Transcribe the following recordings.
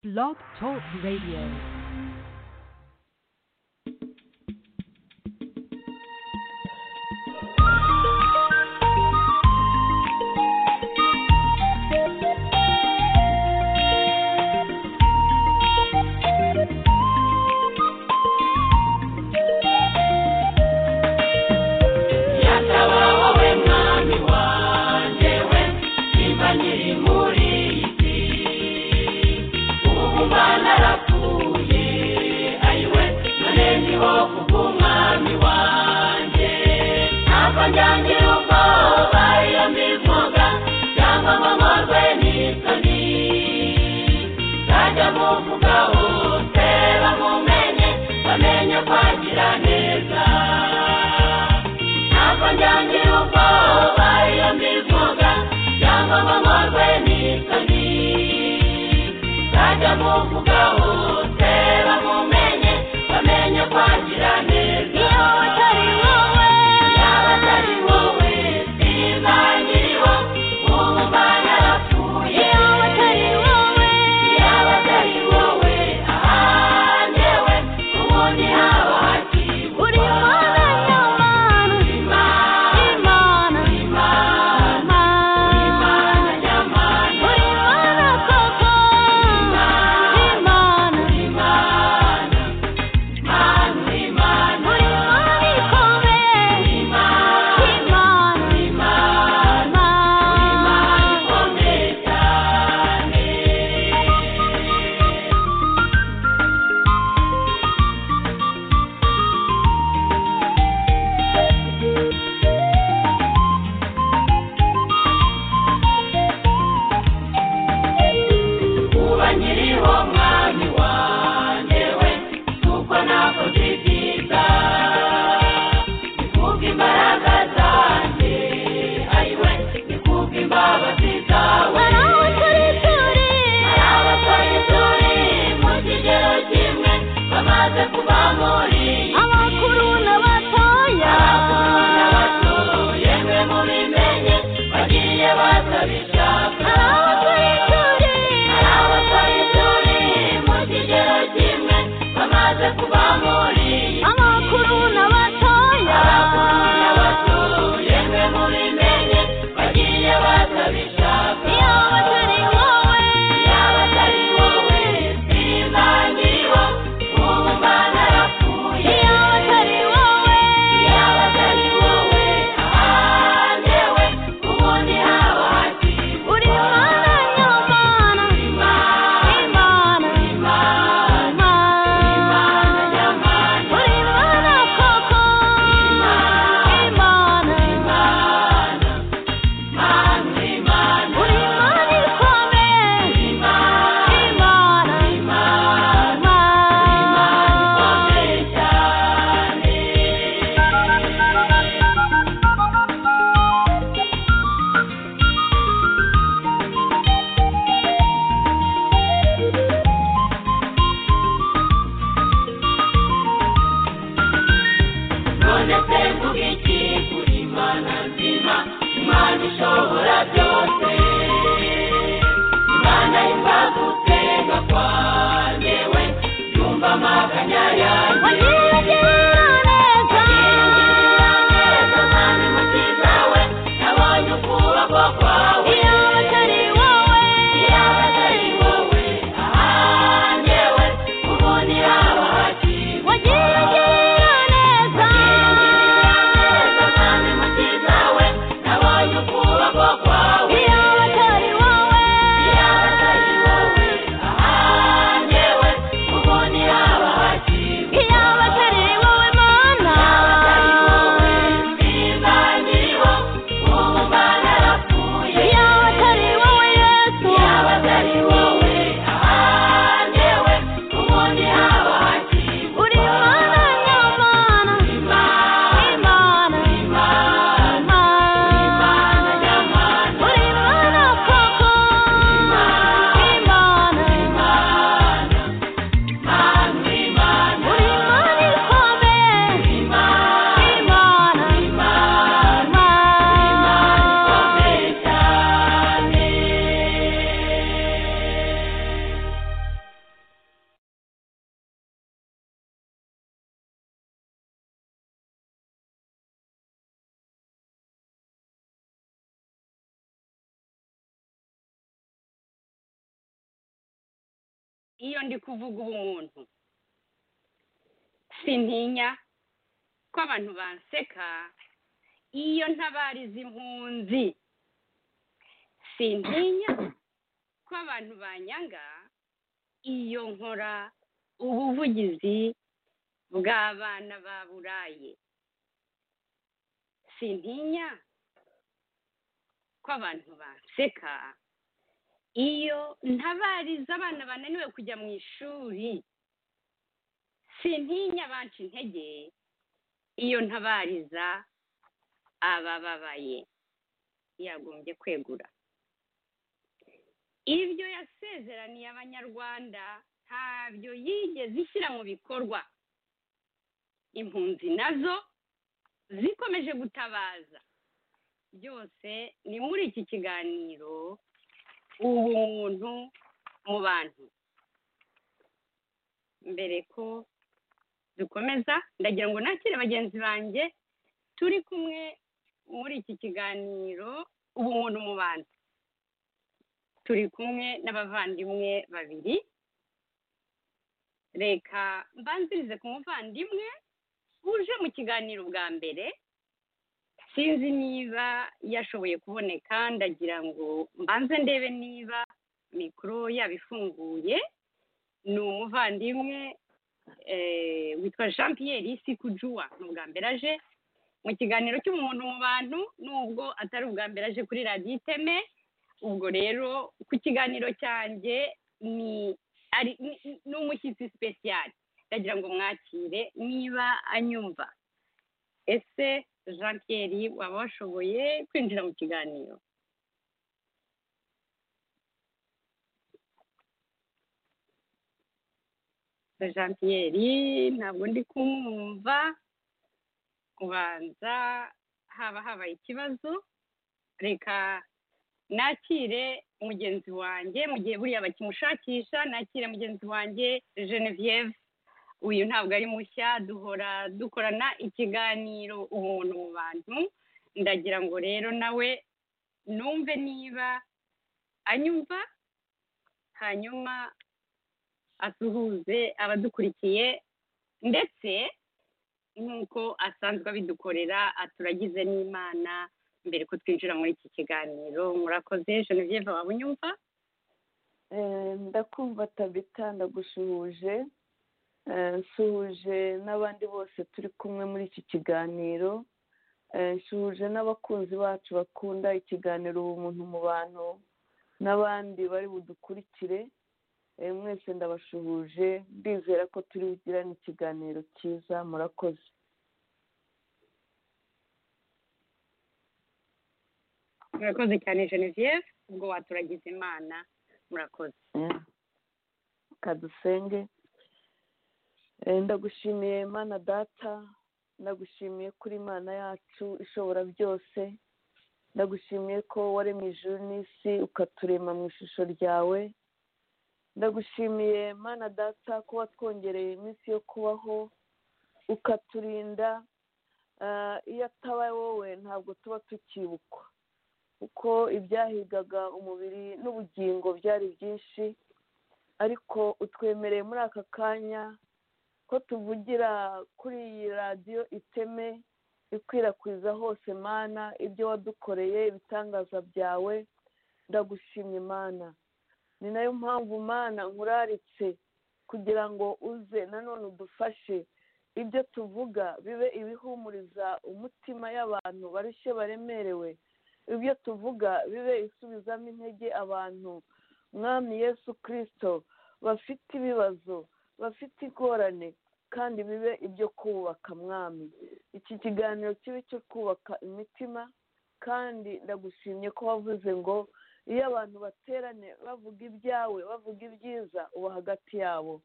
Blog Talk Radio. Yatawa wowe mwami wanjye we nimba nkiri muri iyi si ubu mba narapfuye ayiwe none ndiho kubw'umwami wanjye ntabwo njyangira ubwoba iyo mbivuga cyangwa ngo nkorwe n'isoni nzajya muvuga hose bamumenye bamenye kwagira neza ntabwo njyangira ubwoba iyo mbivuga cyangwa ngo nkorwe n'isoni nzajya muvuga hose bamumenye bamenye kwagira neza iyo atari wowe yaba atari wowe sinzangiriho ubu mba narapfuye iyo atari wowe yaba atari wowe aha njyewe ubundi haba hakirwa uri mwana nyamana uri imana uri imana uri imana nyamana uri imana koko uri imana uri imana imana uri imana uri imana ikomeye uri imana uri imana uri imana ikomeye cyane uba nkiriho mwami wanjye we kuko nakoze ibyiza ni imbaraga zanjye ayiwe ni imbabazi zawe hari abasore turi mu kigero kimwe bamaze kuba muri abakuru n'abatoya abakuru n'abato yemwe mubimenye bagiye batabishaka hari abasore turi mu kigero kimwe bamaze kuba muri amakuru n'abatoya abakuru n'abato yemwe mubimenye bagiye batabishaka iyo batari wowe yaba atari wowe sinzangiriho ubu mba narapfuye iyo ndi kuvuga ubumuntu sintinya ko abantu banseka iyo ntabariza impunzi sintinya ko abantu banyanga iyo nkora ubuvugizi bw'abana ba buraye sintinya ko abantu banseka iyo ntabariza abana bananiwe kujya mu ishuri sintinya banca intege iyo ntabariza abababaye yagombye kwegura ibyo yasezeraniye abanyarwanda ntabyo yigeze ishyira mu bikorwa impunzi nazo zikomeje gutabaza byose ni muri iki kiganiro ubumuntu mu bantu mbere ko dukomeza ndagira ngo nakire bagenzi banjye turi kumwe muri iki kiganiro ubumuntu mu bantu turi kumwe n'abavandimwe babiri reka mbanzirize ku muvandimwe uje mu kiganiro bwa mbere sinzi niba yashoboye kuboneka ndagira ngo mbanze ndebe niba mikoro yabifunguye ni umuvandimwe eh, witwa jean pierre sikujuwa ni ubwa mbere aje mu kiganiro cy'umuntu mu bantu nubwo atari ubwa mbere aje kuri radiyo iteme ubwo rero ku kiganiro cyanjye ni ari ni- ni- ni umushyitsi sipesiyali ndagira ngo mwakire niba anyumva ese jean pierre waba washoboye kwinjira mu kiganiro jean pierre ntabwo ndi kumwumva kubanza haba habaye ikibazo reka nakire mugenzi wanjye mu gihe buriya bakimushakisha nakire mugenzi wanjye genevieve uyu ntabwo ari mushya duhora dukorana ikiganiro umuntu mu bantu ndagira ngo rero nawe numve niba anyumva hanyuma asuhuze abadukurikiye ndetse nk'uko asanzwe abidukorera aturagize n'imana mbere ko twinjira muri iki kiganiro murakoze genevieve waba unyumva Eh, ndakumva tabita ndagusuhuje Eh, nsuhuje n'abandi bose turi kumwe muri iki kiganiro Eh, nsuhuje n'abakunzi bacu bakunda ikiganiro ubumuntu mu bantu n'abandi bari budukurikire Eh, mwese ndabasuhuje ndizera ko turi bugirane ikiganiro cyiza murakoze murakoze cyane genevieve ubwo waturagize imana murakoze Eh, kadusenge Eh, ndagushimiye mana data ndagushimiye kuri imana yacu ishobora byose ndagushimiye ko waremye ijuru n'isi ukaturema mu ishusho ryawe ndagushimiye mana data ko watwongereye iminsi yo kubaho ukaturinda Ah, iyo atabaye wowe ntabwo tuba tukibukwa kuko ibyahigaga umubiri n'ubugingo byari byinshi ariko utwemereye muri aka kanya ko tuvugira kuri iyi radiyo iteme ikwirakwiza hose mana ibyo wadukoreye ibitangaza byawe ndagushimye mana ni nayo mpamvu mana nkuraritse kugira ngo uze nanone udufashe ibyo tuvuga bibe ibihumuriza umutima y'abantu barushye baremerewe ibyo tuvuga bibe isubizamo intege abantu mwami yesu kirisito bafite ibibazo bafite ingorane kandi bibe ibyo kubaka mwami iki kiganiro kibe cyo kubaka imitima kandi ndagushimye ko wavuze ngo iyo abantu baterane bavuga ibyawe bavuga ibyiza uba hagati yabo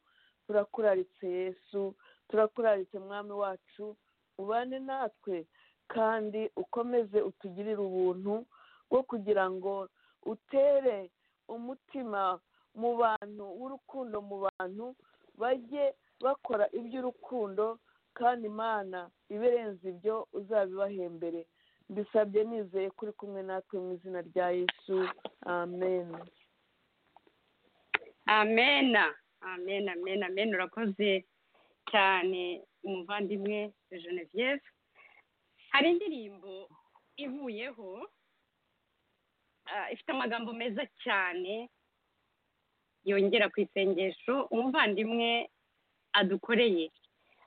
turakuraritse yesu turakuraritse mwami wacu ubane natwe kandi ukomeze utugirire ubuntu bwo kugira ngo utere umutima mu bantu w'urukundo mu bantu bajye bakora iby'urukundo kandi imana ibirenze ibyo uzabibahembere mbisabye nizeye kuri kumwe natwe mu izina rya yesu amen amena amen amen amen urakoze cyane umuvandimwe Genevieve hari indirimbo ivuyeho ah, ifite amagambo meza cyane yongera ku isengesho umuvandimwe adukoreye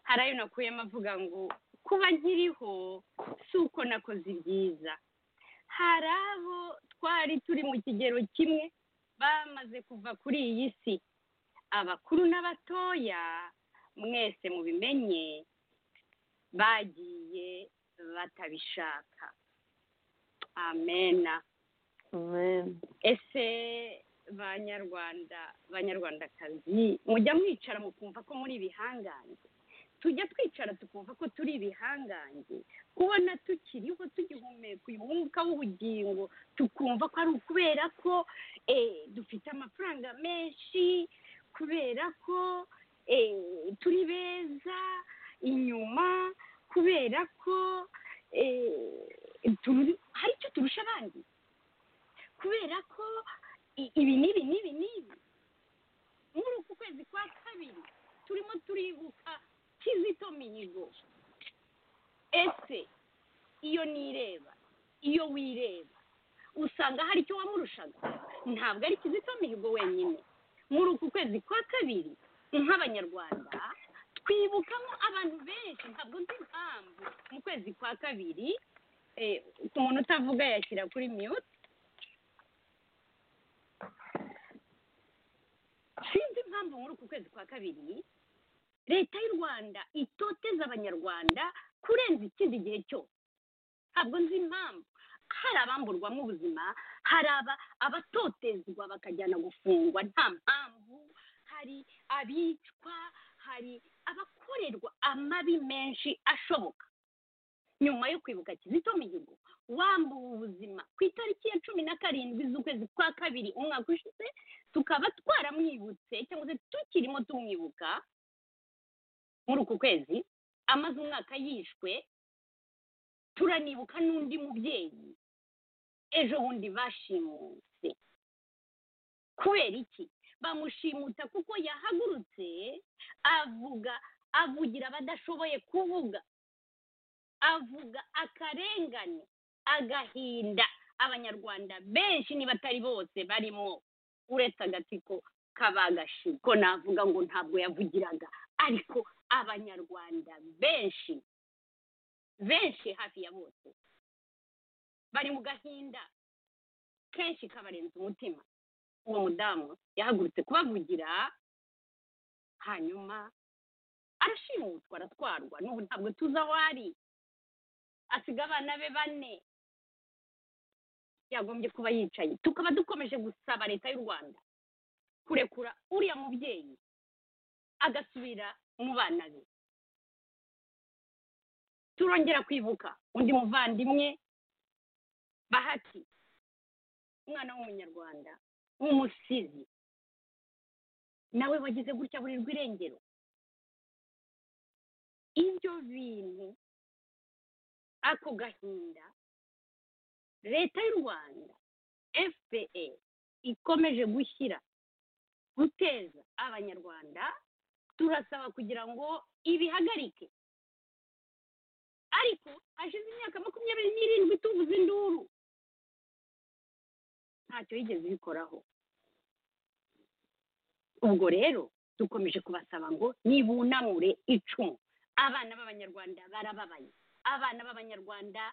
hari ayo nakuyemo avuga ngo kuba nkiriho si uko nakoze ibyiza hari abo twari turi mu kigero kimwe bamaze kuva kuri iyi si abakuru n'abatoya mwese mubimenye bagiye batabishaka amena amen ese banyarwanda banyarwandakazi mujya mwicara mukumva ko muri ibihangange tujya twicara tukumva ko turi ibihangange kubona tukiriho tugihumeka uyu mwuka w'ubugingo tukumva ko ari ukubera ko eh, dufite amafaranga menshi kubera ko eh, turi beza inyuma kubera ko eh, turi- hari icyo turusha abandi kubera ko i- ibi n'ibi n'ibi n'ibi muri uku kwezi kwa kabiri turimo turibuka kizito mihigo ese iyo nireba iyo wireba usanga hari icyo wamurushaga ntabwo ari kizito mihigo wenyine muri uku kwezi kwa kabiri nk'abanyarwanda twibukamo abantu benshi ntabwo nzi impamvu mu kwezi kwa kabiri eh, ku muntu utavuga yashyira kuri mute sinzi impamvu muri uku kwezi kwa kabiri leta y'u rwanda itoteza abanyarwanda kurenza ikindi gihe cyose ntabwo nzi impamvu hari abamburwamo ubuzima hari aba abatotezwa bakajyana gufungwa nta mpamvu hari abicwa hari abakorerwa amabi menshi ashoboka nyuma yo kwibuka kizito mihigo wambuwe ubuzima ku itariki ya cumi na karindwi z'ukwezi kwa kabiri umwaka ushize tukaba twaramwibutse cyangwa se tukirimo tumwibuka muri uku kwezi amaze umwaka yishwe turanibuka n'undi mubyeyi ejo bundi bashimuse kubera iki bamushimuta kuko yahagurutse avuga avugira abadashoboye kuvuga avuga akarengane agahinda abanyarwanda benshi niba atari bose barimo uretse agatsiko kabagashi ko navuga ngo ntabwo yavugiraga ariko abanyarwanda benshi benshi hafi ya bose bari mu gahinda kenshi kabarenza umutima uwo mudamu yahagurutse kubavugira hanyuma arashimutwa aratwarwa n'ubu ntabwo tuzi aho ari asiga abana be bane yagombye kuba yicaye tukaba dukomeje gusaba leta y'u rwanda kurekura uriya mubyeyi agasubira mu bana be turongera kwibuka undi muvandimwe bahati umwana w'umunyarwanda w'umusizi nawe wagize gutya burirwa irengero ibyo bintu ako gahinda leta y'u rwanda fpe ikomeje gushyira guteza abanyarwanda turasaba kugira ngo ibihagarike ariko hashize imyaka makumyabiri n'irindwi tuvuze induru ntacyo yigeze ibikoraho ubwo rero dukomeje kubasaba ngo nibunamure icumu abana b'abanyarwanda barababaye abana b'abanyarwanda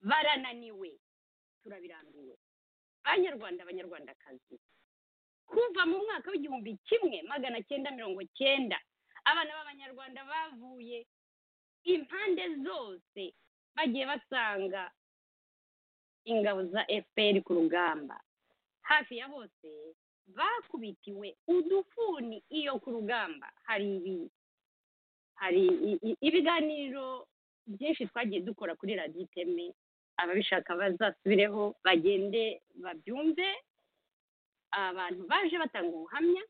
barananiwe turabirambiwe banyarwanda abanyarwandakazi kuva mu mwaka w'igihumbi kimwe magana cyenda mirongo cyenda abana b'abanyarwanda bavuye impande zose bagiye basanga ingabo za fpr ku rugamba hafi ya bose bakubitiwe udufuni iyo ku rugamba hari ibi hari i- i- ibiganiro byinshi twagiye dukora kuri radiyo iteme ababishaka bazasubireho bagende babyumve abantu baje batanga ubuhamya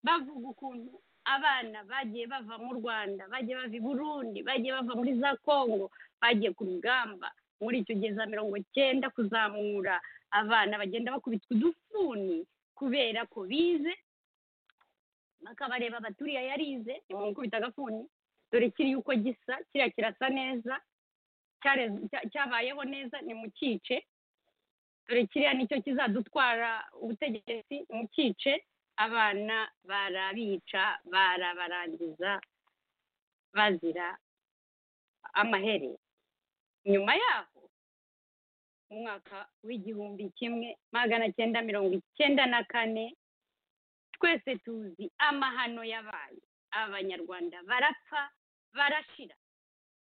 bavuga ukuntu abana bagiye bava mu rwanda bagiye bava i burundi bagiye bava muri za kongo bagiye ku rugamba muri icyo gihe za mirongo cyenda kuzamura abana bagenda bakubitwa udufuni kubera ko bize bakabareba abaturiya yarize nimumukubita agafuni dore kiri uko gisa kiriya kirasa neza cyare- cya- cyabayeho neza nimukice dore kiriya nicyo kizadutwara ubutegetsi nimukice abana barabica barabarangiza bazira amaherere nyuma yaho mu mwaka w'igihumbi kimwe magana cyenda mirongo icyenda na kane twese tuzi amahano yabaye abanyarwanda barapfa barashira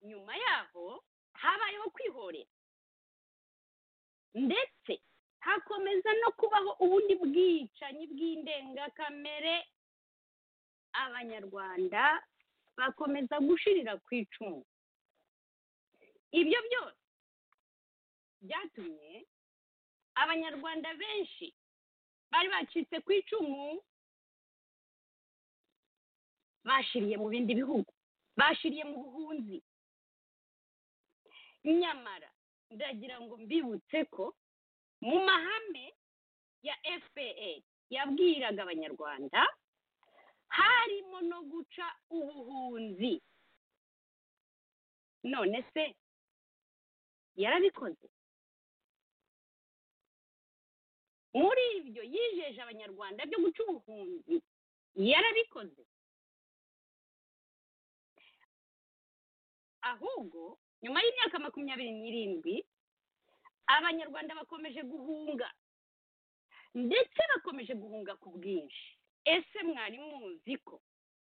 nyuma yaho habayeho kwihorera ndetse hakomeza no kubaho ubundi bwicanyi bw'indengakamere abanyarwanda bakomeza gushirira ku icumu ibyo byose byatumye abanyarwanda benshi bari bacitse ku icumu bashiriye mu bindi bihugu bashiriye mu buhunzi nyamara ndagira ngo mbibutse ko mu mahame ya fpa yabwiraga abanyarwanda harimo no guca ubuhunzi none se yarabikoze muri ibyo yijeje abanyarwanda byo guca ubuhunzi yarabikoze ahubwo nyuma y'imyaka makumyabiri n'irindwi abanyarwanda bakomeje guhunga ndetse bakomeje guhunga ku bwinshi ese mwari muzi ko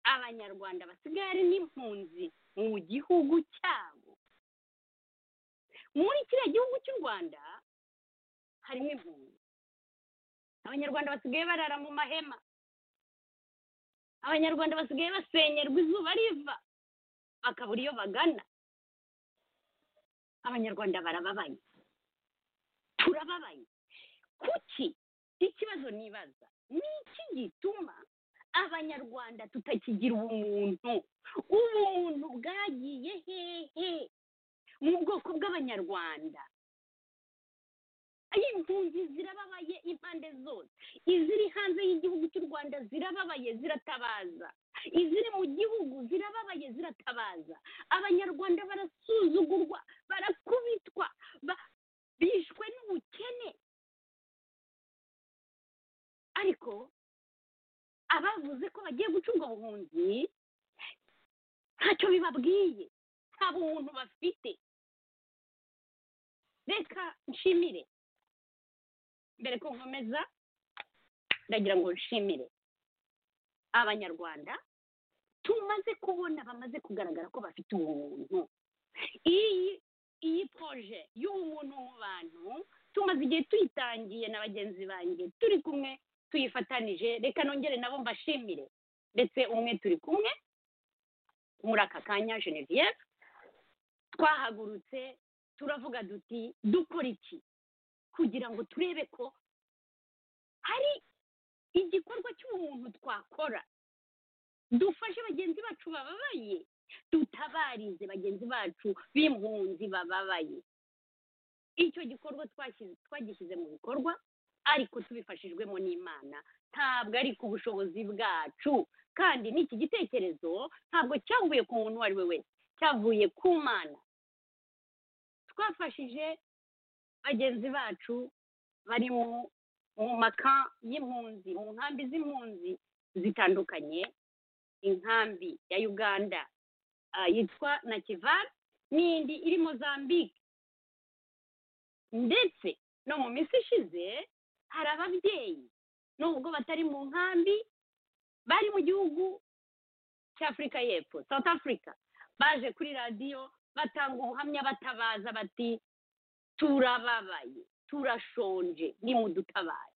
abanyarwanda basigaye ari n'impunzi mu gihugu cyabo muri kiriya gihugu cy'u rwanda harimo impunzi abanyarwanda basigaye barara mu mahema abanyarwanda basigaye basenyerwa izuba riva bakabura iyo bagana abanyarwanda barababaye turababaye kuki ikibazo nibaza ni iki gituma abanyarwanda tutakigira ubumuntu ubumuntu bwagiye hehe mu bwoko bw'abanyarwanda impunzi zirababaye impande zose iziri hanze y'igihugu cy'u rwanda zirababaye ziratabaza iziri mu gihugu zirababaye ziratabaza abanyarwanda barasuzugurwa barakubitwa ba- bishwe n'ubukene ariko abavuze ko bagiye guca ubwo buhunzi ntacyo bibabwiye nta bumuntu bafite reka nshimire mbere ko nkomeza ndagira ngo nshimire abanyarwanda tumaze kubona bamaze kugaragara ko bafite ubumuntu iyi iyi poroje y'ubumuntu mu bantu tumaze igihe tuyitangiye na bagenzi banjye turi kumwe tuyifatanije reka nongere nabo mbashimire ndetse umwe turi kumwe muri aka kanya genevieve twahagurutse turavuga duti dukora iki kugira ngo turebe ko hari igikorwa cy'umuntu twakora dufashe bagenzi bacu bababaye tutabarize bagenzi bacu b'impunzi bababaye icyo gikorwa twashyize- twagishyize mu bikorwa ariko tubifashijwemo n'imana ntabwo ari ku bushobozi bwacu kandi n'iki gitekerezo ntabwo cyavuye ku muntu uwo ari we wese cyavuye ku mana twafashije bagenzi bacu bari mu mu maka y'impunzi mu nkambi z'impunzi zitandukanye inkambi ya uganda ah, yitwa nakivari n'indi iri mozambique ndetse no mu minsi ishize hari ababyeyi nubwo batari mu nkambi bari mu gihugu cy'afurika y'epfo south africa baje kuri radiyo batanga ubuhamya batabaza bati turababaye turashonje nimudutabare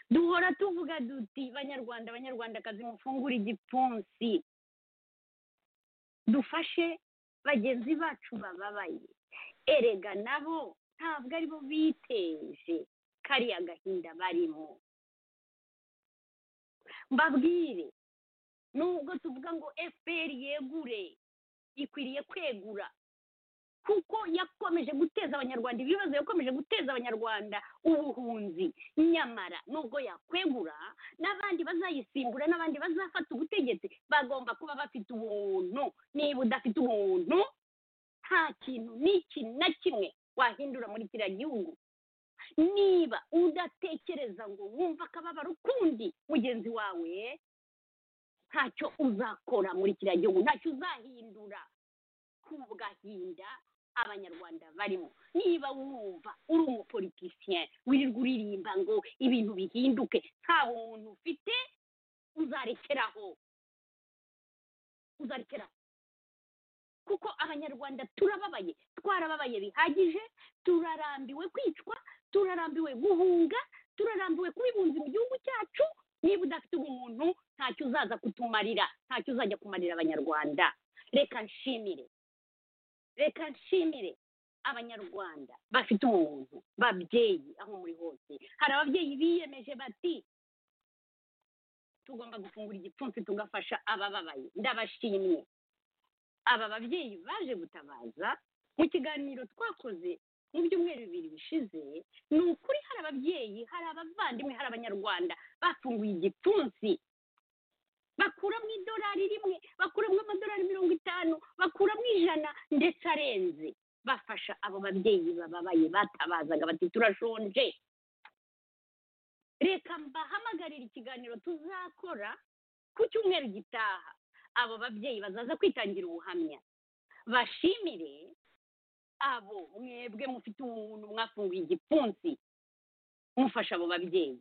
duhora tuvuga duti banyarwanda banyarwandakazi mufungure igipfunsi dufashe bagenzi bacu bababaye erega nabo ntabwo ari bo biteje kariya gahinda barimo mbabwire nubwo tuvuga ngo fpr yegure ikwiriye kwegura kuko yakomeje guteza abanyarwanda ibibazo yakomeje guteza abanyarwanda ubuhunzi nyamara nubwo yakwegura n'abandi bazayisimbura n'abandi bazafata ubutegetsi bagomba kuba bafite ubuntu niba udafite ubuntu nta kintu n'iki na kimwe wahindura muri kiriya gihugu niba udatekereza ngo wumve akababaro ukundi mugenzi wawe ntacyo uzakora muri kiriya gihugu ntacyo uzahindura kugahinda abanyarwanda barimo niba wumva uri umupolitisien wirirwa uririmba ngo ibintu bihinduke nta buntu ufite uzarekeraho uzarekeraho kuko abanyarwanda turababaye twarababaye bihagije turarambiwe kwicwa turarambiwe guhunga turarambiwe kuba impunzi mu gihugu cyacu niba udafite ubumuntu ntacyo uzaza kutumarira ntacyo uzajya kumarira abanyarwanda reka nshimire reka nshimire abanyarwanda bafite ubumuntu babyeyi aho muri hose hari ababyeyi biyemeje bati tugomba gufungura igipfunsi tugafasha abababaye ndabashimye aba babyeyi baje gutabaza mu kiganiro twakoze mu byumweru bibiri bishize ni ukuri hari ababyeyi hari abavandimwe hari abanyarwanda bafunguye igipfunsi bakuramo idolari rimwe bakuramo amadolari mirongo itanu bakuramo ijana ndetse arenze bafasha abo babyeyi bababaye batabazaga bati turashonje reka mbahamagarire ikiganiro tuzakora ku cyumweru gitaha abo babyeyi bazaza kwitangira ubuhamya bashimire abo mwebwe mufite ubuntu mwafunguye igipfunsi mufasha abo babyeyi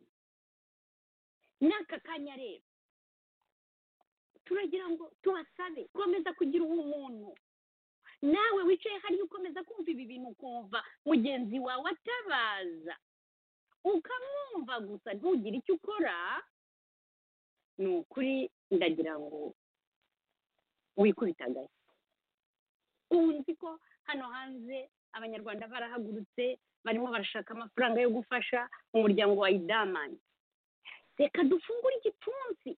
n'aka kanya rero turagira ngo tubasabe komeza kugira ubumuntu nawe wicaye hariya ukomeza kumva ibi bintu ukumva mugenzi wawe atabaza ukamwumva gusa ntugire icyo ukora ni ukuri ndagira ngo wikubita agashyi ubu nzi ko hano hanze abanyarwanda barahagurutse barimo barashaka amafaranga yo gufasha umuryango wa idamani reka dufungure igipfunsi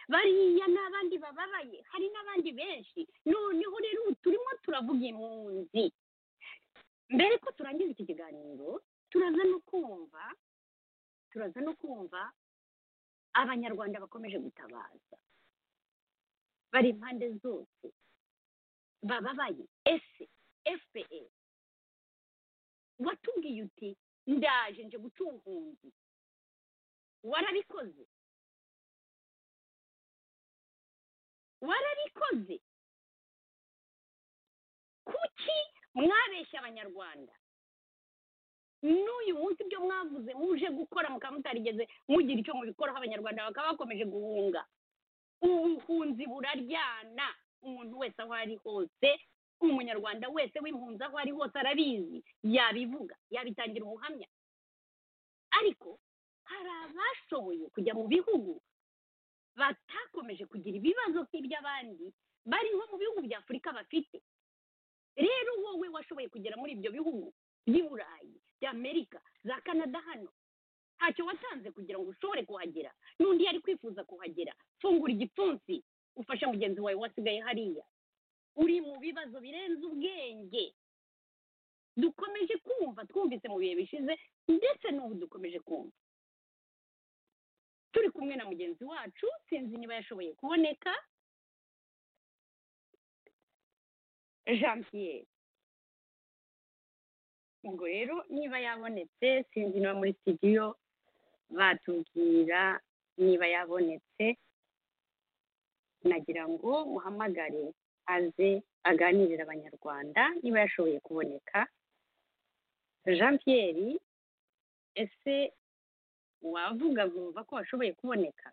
bariya n'abandi bababaye hari n'abandi benshi noneho rero ubu turimo turavuga impunzi mbere ko turangiza iki kiganiro turaza no kumva turaza no kumva abanyarwanda bakomeje gutabaza bari impande zose bababaye ese fpr watubwiye uti ndaje nje guca ubuhunzi warabikoze warabikoze kuki mwabeshya abanyarwanda n'uyu munsi ibyo mwavuze muje gukora mukaba mutarigeze mugira icyo mubikoraho abanyarwanda bakaba bakomeje guhunga ubuhunzi buraryana umuntu wese aho ari hose umunyarwanda wese w'impunzi aho ari hose arabizi yabivuga yabitangira ubuhamya ariko hari abashoboye kujya mu bihugu batakomeje kugira ibibazo nk'iby'abandi bari nko mu bihugu bya afurika bafite rero wowe washoboye kugera muri ibyo bihugu by'i burayi by'amerika za kanada hano ntacyo watanze kugira ngo ushobore kuhagera n'undi yari kwifuza kuhagera fungura igipfunsi ufashe mugenzi wawe wasigaye hariya uri mu bibazo birenze ubwenge dukomeje kumva twumvise mu bihe bishize ndetse n'ubu dukomeje kumva turi kumwe na mugenzi wacu sinzi niba yashoboye kuboneka jean pierre ubwo rero niba yabonetse sinzi niba muri sitidiyo batubwira niba yabonetse nagira ngo muhamagare aze aganirira abanyarwanda niba yashoboye kuboneka jean pierre ese wavuga wumva ko washoboye kuboneka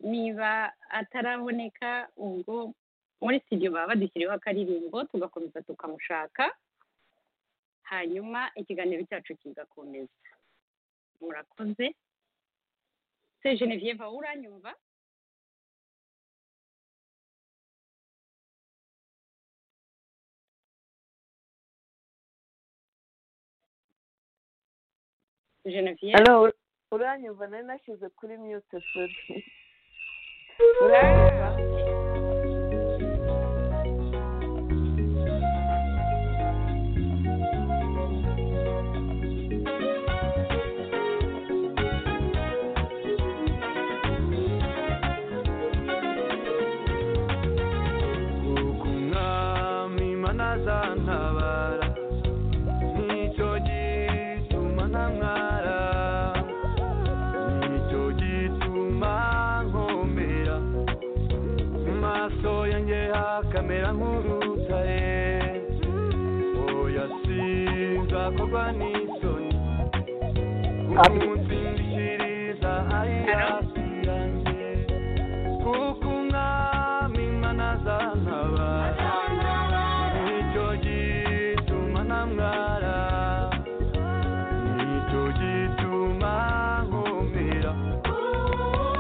niba ataraboneka ubwo muri sitidiyo baba badushyiriyeho akaririmbo tugakomeza tukamushaka hanyuma ikiganiro cyacu kigakomeza murakoze se genevieve uranyumva genevieve hano uranyumva nari nashyize kuri mute sori uranyumva nzamera nk'urutare oya sinzakogwa n'isoni umunsi mbishyikiriza ayirasi yanjye kuko umwami imana azantabara nicyo gituma ntamwara nicyo gituma nkumira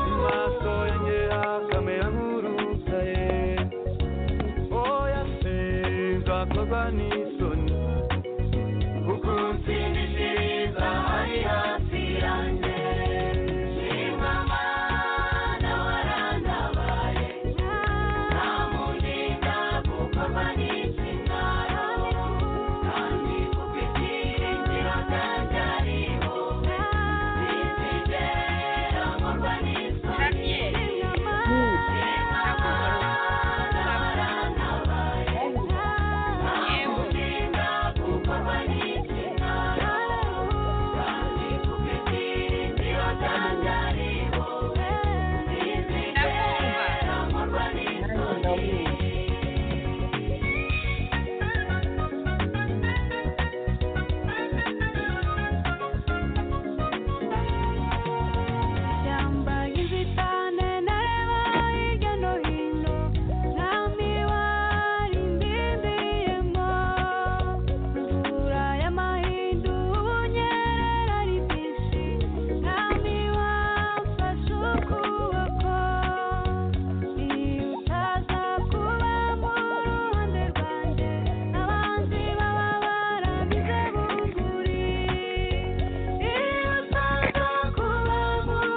amaso yanjye akamera nk'urutare oya sinzakorwa n'isoni kuko nsimbishiriza ari hasi yanjye yambaye inzitane ntareba hirya no hino nta miwari ndindiyemo imvura y'amahindu ubunyerera ari bwinshi nta miwamfashe ukuboko iyo utaza kuba mu ruhande rwanjye abanzi baba barabize bunguri iyo utaza kuba mu ruhande rwanjye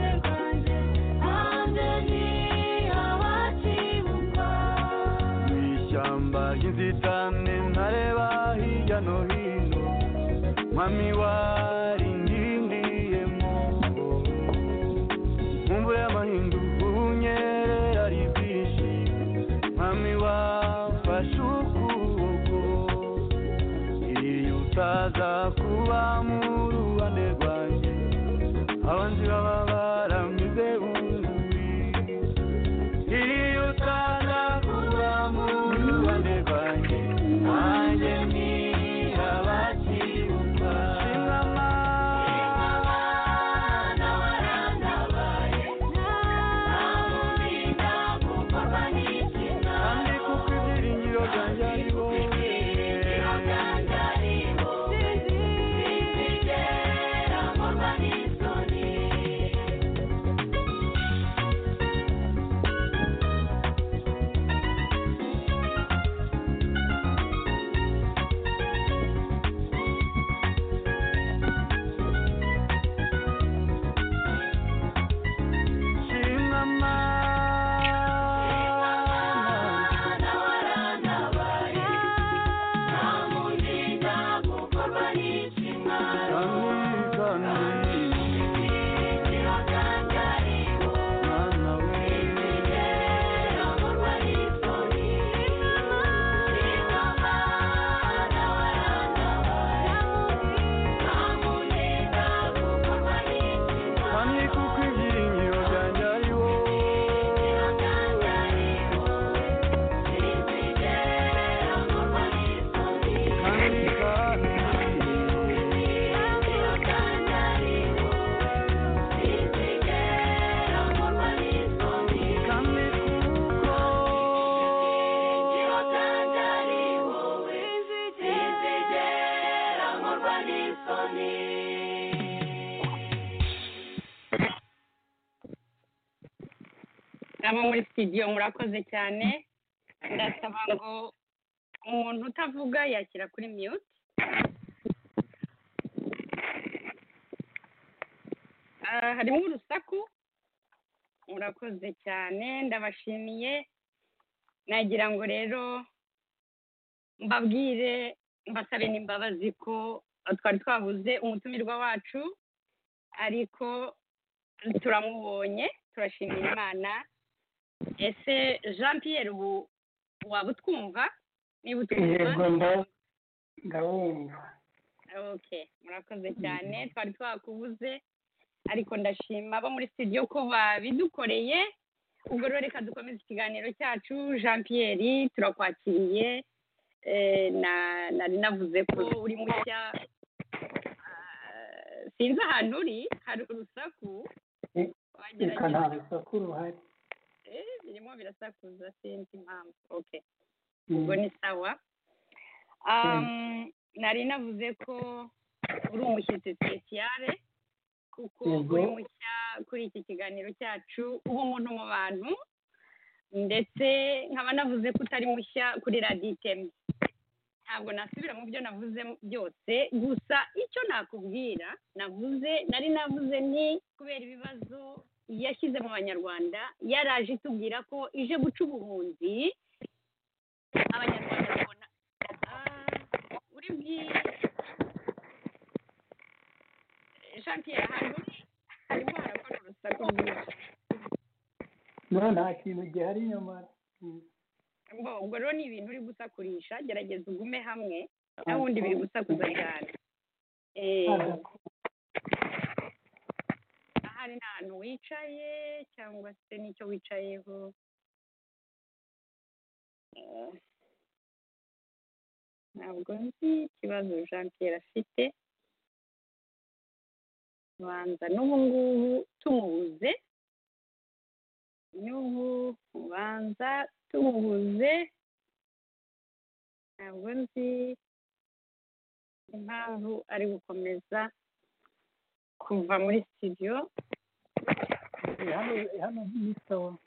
hanze ni abakibuka mu ishyamba ry'inzitane ntareba hirya no hino mami warindindiyemo nkumbu y'amahindu ubunyerera ari bwinshi mami wafashe ukuboko iyo utaza kuba mu ruhande rwanjye abanzi baba baramize bunguri iyo utaza kuba mu ruhande rwanjye nanjye ni abakibuka kandi kuko ibyiringiro byanjye ari wowe shimwa mana abo muri studio murakoze cyane ndasaba ngo umuntu utavuga yashyira kuri mute Ah, harimo urusaku murakoze cyane ndabashimiye nagira ngo rero mbabwire mbasabe n'imbabazi ko twari twabuze umutumirwa wacu ariko turamubonye turashimira imana ese jean pierre ubu waba utwumva niba yego utwumva nda- ndawumva okay murakoze cyane twari twakubuze ariko ndashima abo muri studio ko babidukoreye ubwo rero reka dukomeze ikiganiro cyacu jean Pierre turakwakiriye Eh, na- nari navuze ko uri mushya Ah, sinzi ahantu uri hari urusaku Eh, reka wagerageza nta rusaku ruhari Eh, birimo birasakuza sinzi impamvu okay Mm. ubwo ni sawa Um, nari navuze ko uri umushyitsi spesiyale kuko Yego. uri mushya kuri iki kiganiro cyacu uba umuntu mu bantu ndetse nkaba navuze ko utari mushya kuri radiyo iteme ntabwo nasubira mu byo navuze byose gusa icyo nakubwira navuze nari navuze ni kubera ibibazo yashyize mu banyarwanda yaraje itubwira ko ije guca ubuhunzi abanyarwanda babona Ah, uri bwi jean pierre ahantu uri harimo harakora urusaku rwinshi no nta kintu gihari nyamara Mm. Ngo, ubwo rero ni ibintu uri gusakurisha gerageza ugume hamwe n'ubundi biri gusakuza cyane Eh, ahari nta hantu wicaye cyangwa se n'icyo wicayeho Eh, ntabwo nzi ikibazo jean pierre afite banza n'ubu ngubu tumubuze n'ubu banza tumubuze ntabwo nzi impamvu ari gukomeza kuva muri studio Eh, hano hano ni sawa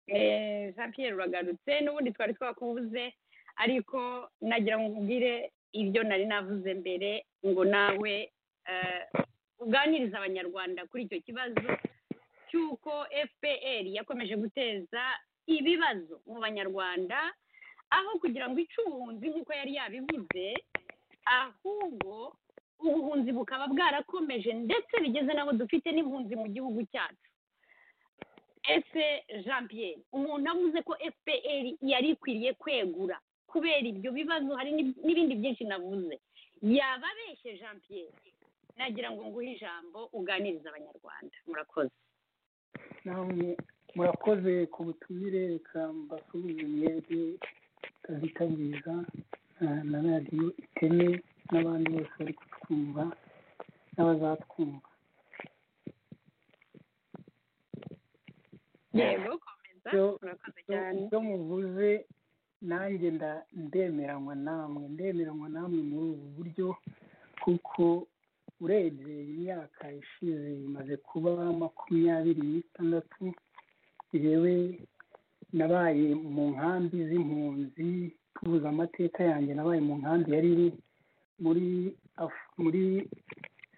Eh, jean pierre uragarutse n'ubundi twari twakubuze ariko nagira ngo nkubwire ibyo nari navuze mbere ngo nawe eh, uganirize abanyarwanda kuri icyo kibazo cy'uko fpr yakomeje guteza ibibazo mu banyarwanda aho kugira ngo ice ubuhunzi nk'uko yari yabivuze ahubwo ubuhunzi bukaba bwarakomeje ndetse bigeze n'abo dufite n'impunzi mu gihugu cyacu ese jean pierre umuntu avuze ko fpr yari ikwiriye kwegura kubera ibyo bibazo hari n'ib- n'ibindi byinshi navuze yaba abeshye jean pierre nagira ngo nguhe ijambo uganirize abanyarwanda murakoze namwe murakoze ku butumire reka mbasubize mwebwe kazitabiriza na- na radiyo iteme n'abandi bose bari kutwumva n'abazatwumva yego komeza Yo- murakoze cyane ibyo muvuze nanjye nda- ndemeranywa namwe ndemeranywa namwe muri ubu buryo kuko urebye imyaka ishize imaze kuba makumyabiri n'itandatu yewe nabaye mu nkambi z'impunzi tubuze amateka yanjye nabaye mu nkambi yari iri muri Af- muri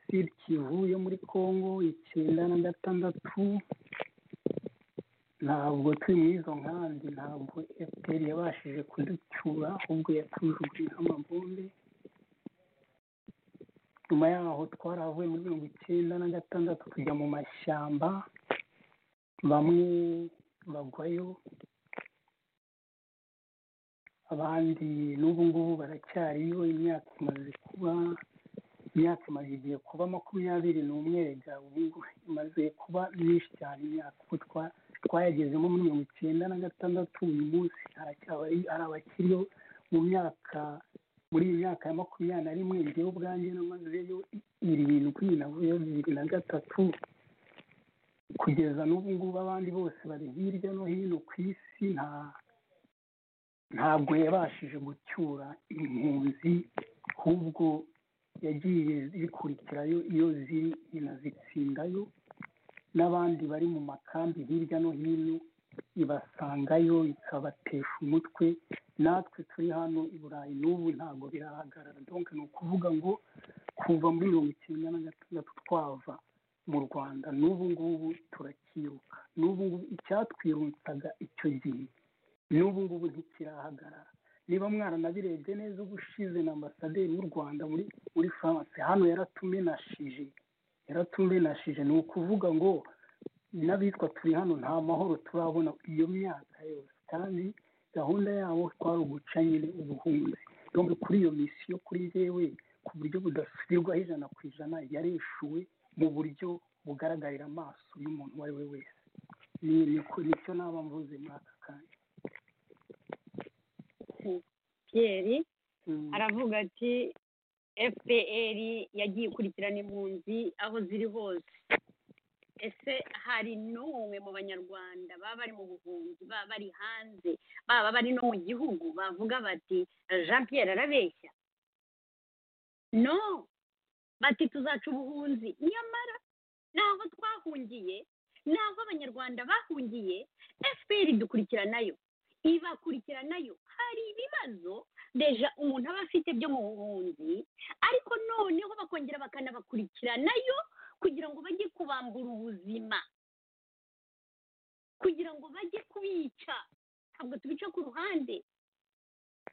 sud kivu yo muri congo icyenda na gatandatu ntabwo turi muri izo nkambi ntabwo fpr yabashije kuducyura ahubwo yatujugunyeho amabombe nyuma yaho twaravuye muri mirongo icyenda na gatandatu tujya mu mashyamba bamwe bagwayo abandi n'ubu ngubu baracyariyo imyaka imaze kuba imyaka imaze igihe kuba makumyabiri n'umwe rega ubu ngubu imaze kuba myinshi cyane imyaka uko twa twayagezemo muri mirongo icyenda na gatandatu uyu munsi haracyaba ari- hari abakiriyo mu myaka muri iyi myaka ya makumyabiri na rimwe njyewe ubwanjye namazeyo i- irindwi navuyeyo bibiri na gatatu kugeza n'ubu ngubu abandi bose bari hirya no hino ku isi nta ntabwo yabashije gucyura impunzi ahubwo yagiye zikurikirayo iyo ziri inazitsindayo n'abandi bari mu makambi hirya no hino ibasangayo ikabatesha umutwe natwe turi hano i burayi n'ubu ntabwo birahagarara donc ni ukuvuga ngo kuva muri mirongo icyenda na gatandatu twava mu rwanda n'ubu ngubu turakiruka n'ubu ngubu icyatwirutsaga icyo gihe n'ubu ngubu ntikirahagarara niba mwaranabirebye neza ubushize na ambasaderi w'u rwanda muri muri france hano yaratumenashije yaratumenashije ni ukuvuga ngo n'abitwa turi hano nta mahoro turabona iyo myaka yose kandi gahunda yabo twari uguca nyine ubuhunzi donc kuri iyo misiyo kuri yewe ku buryo budasubirwaho ijana ku ijana yareshuwe mu buryo bugaragarira amaso y'umuntu uwo ari we wese ni- niko- nicyo naba mvuze muri aka kanya Pierre Mm. aravuga ati fpr yagiye ikurikirana impunzi aho ziri hose ese hari n'umwe mu banyarwanda baba bari mu buhunzi baba bari hanze baba bari no mu gihugu bavuga bati jean pierre arabeshya no bati tuzaca ubuhunzi nyamara naho twahungiye naho abanyarwanda bahungiye fpr dukurikiranayo ibakurikiranayo hari ibibazo deja umuntu aba afite byo mu buhunzi ariko noneho bakongera bakanabakurikiranayo kugira ngo bajye kubambura ubuzima kugira ngo bajye kubica ntabwo tubica ku ruhande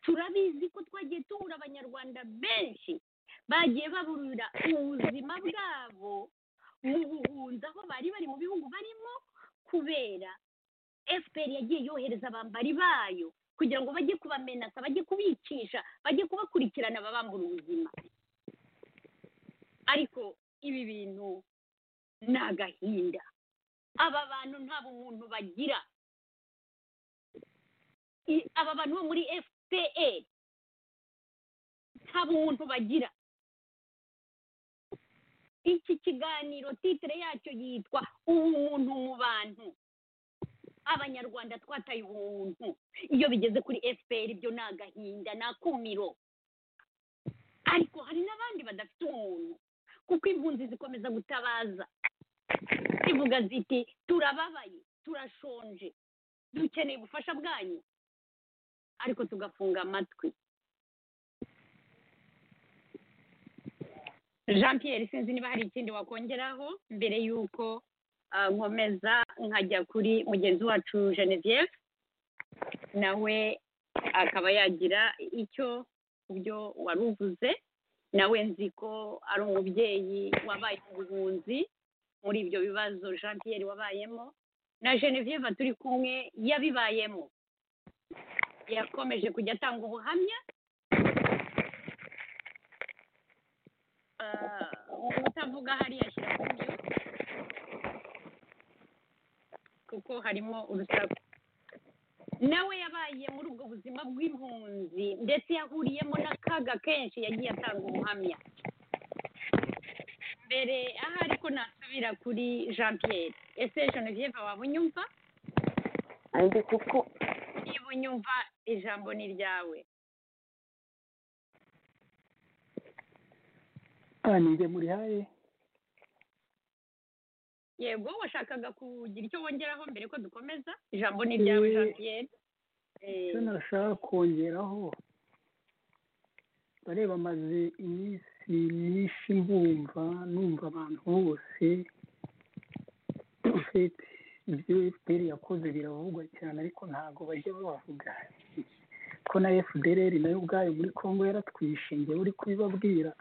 turabizi ko twagiye tubura abanyarwanda benshi bagiye baburira ubuzima bwabo mu buhunzi aho bari bari mu bihugu barimo kubera fpr yagiye yohereza abambari bayo kugira ngo bajye kubamenasa bajye kubicisha bajye kubakurikirana babambura ubuzima ariko ibi bintu ni agahinda aba bantu nta bumuntu bagira I- aba bantu bo muri fpa nta bumuntu bagira iki kiganiro titire yacyo yitwa ubumuntu mu bantu abanyarwanda twataye ubuntu iyo bigeze kuri fpr byo ni agahinda ni akumiro ariko hari n'abandi badafite umuntu kuko impunzi zikomeza gutabaza zivuga ziti turababaye turashonje dukeneye ubufasha bwanyu ariko tugafunga amatwi jean pierre sinzi niba hari ikindi wakongeraho mbere y'uko ah, nkomeza nkajya kuri mugenzi wacu genevieve nawe akaba yagira icyo ku byo wari uvuze nawe nzi ko ari umubyeyi wabaye mu buhunzi muri ibyo bibazo jean pierre wabayemo na genevieve turi kumwe yabibayemo yakomeje kujya atanga ubuhamya Ah, utavuga hariya ashyira ku byo kuko harimo urusaku nawe yabaye muri ubwo buzima bw'impunzi ndetse yahuriyemo n'akaga kenshi yagiye atanga ubuhamya mbere aha ariko nasubira kuri jean pierre ese genevieve waba unyumva andi kuko niba unyumva ijambo ni ryawe Ah, ni njye muri haye yego washakaga kugira icyo wongeraho mbere ko dukomeza ijambo ni ryawe jean pierre Eh, icyo nashaka kongeraho bareba maze iminsi myinshi mbumva numva abantu bose ufite ibyo fpr yakoze biravugwa cyane ariko ntabwo bajya bavuga ko na fdr nayo ubwayo muri congo yaratwishe njyewe uri kubibabwira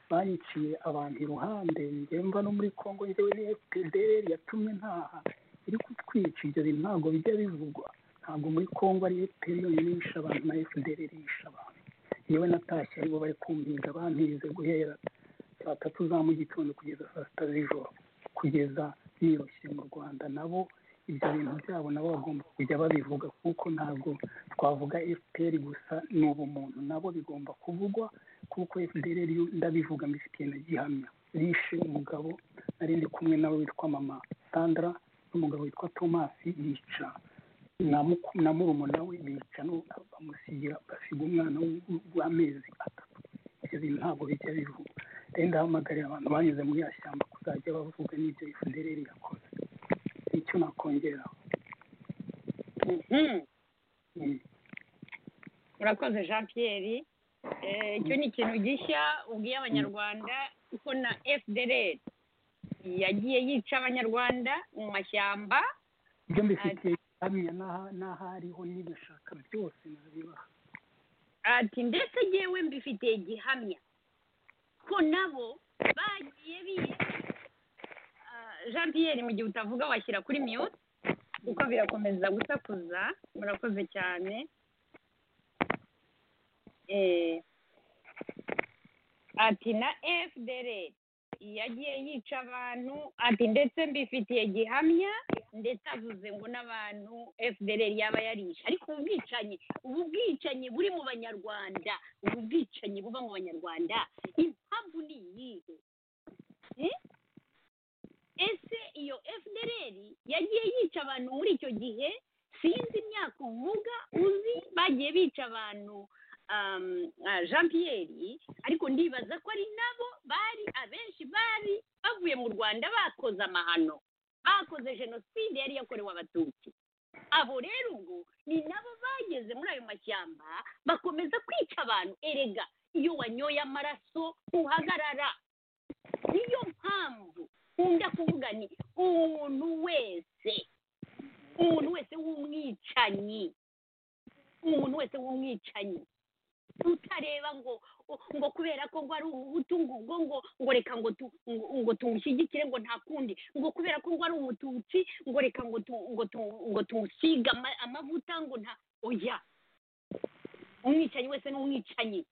baniciye abantu iruhande njyewe mva no muri congo njyewe ni fdr yatumye ntaha iri kutwica ibyo bintu ntabwo bijya bivugwa ntabgo muri congo ari fpr yonyine yishe abantu na fdr yishe abantu yewe natashye aribo bari kumpinga bampize guhera saa tatu za mu gitondo kugeza saa sita z'ijoro kugeza birushye mu rwanda nabo ibyo bintu byabo nabo bagomba kujya babivuga kuko ntabwo twavuga fpr gusa ni ubumuntu nabo bigomba kuvugwa kuko fdr yo ndabivuga mbifitiye na gihamya rishe umugabo nari ndi kumwe nawe witwa mama sandra n'umugabo witwa thomas yica na muku- na murumuna we bica no bamusigira basiga umwana w'u- w'amezi atatu ibyo bintu ntabwo bijya bivugwa rero ndahamagarira abantu banyuze muri ya shyamba kuzajya bavuga n'ibyo fdr yakoze nicyo nakongeraho mhm. Mm. urakoze jean pierre Eh, icyo ni ikintu gishya ubwiye abanyarwanda ko na fdr yagiye yica abanyarwanda mu mashyamba ibyo mbifitiye gihamya n'aha- n'ahariho n'ibishaka byose nabibaha ati ndetse yewe mbifitiye gihamya ko nabo bagiye biye Ah, jean pierre mu gihe utavuga washyira kuri mute kuko birakomeza gusakuza murakoze cyane Eh, ati na fdr yagiye yica abantu ati ndetse mbifitiye gihamya ndetse avuze ngo n'abantu fdr yaba yarishe ariko ubu bwicanyi ubu bwicanyi buri mu banyarwanda ubu bwicanyi buba mu banyarwanda impamvu ni iyihe Eh? ese iyo fdr yagiye yica abantu muri icyo gihe sinzi imyaka uvuga uzi bagiye bica abantu um, ah, jean pierre ariko ndibaza ko ari nabo bari abenshi bari bavuye mu rwanda bakoze amahano bakoze jenoside yari yakorewe abatutsi abo rero ubwo ni nabo bageze muri ayo mashyamba bakomeza kwica abantu erega iyo wanyoye amaraso uhagarara niyo mpamvu nkunda kuvuga ni umuntu wese umuntu wese w'umwicanyi umuntu wese w'umwicanyi utareba ngo ngo kubera ko ngo ari umuhutu ngo ubwo ngo ngo reka ngo tu ngo- ngo tumushyigikire ngo nta kundi ngo kubera ko ngo ari umututsi ngo reka ngo tu ngo tu ngo tumusige ama- amavuta ngo nta oya umwicanyi wese ni umwicanyi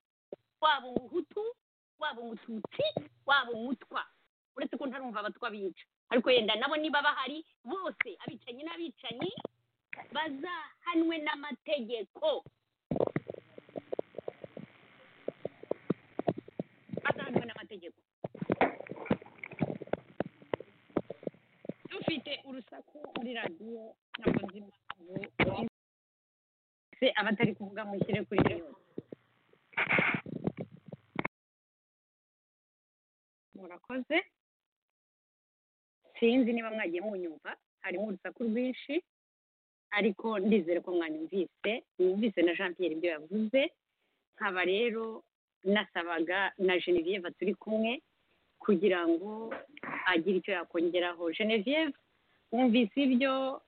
waba umuhutu waba umututsi waba umutwa uretse ko ntarumva abatwa bica ariko yenda nabo niba bahari bose abicanyi n'abicanyi bazahanwe n'amategeko bazahanwe n'amategeko dufite urusaku muri radiyo ntabwo nzi impamvu se abatari kuvuga mushyire kuri radiyo murakoze sinzi niba mwagiye munyumva harimo urusaku rwinshi ariko ndizere ko mwanyumvise mwumvise na jean pierre ibyo yavuze nkaba rero nasabaga na genevieve turi kumwe kugira ngo agire icyo yakongeraho genevieve wumvise ibyo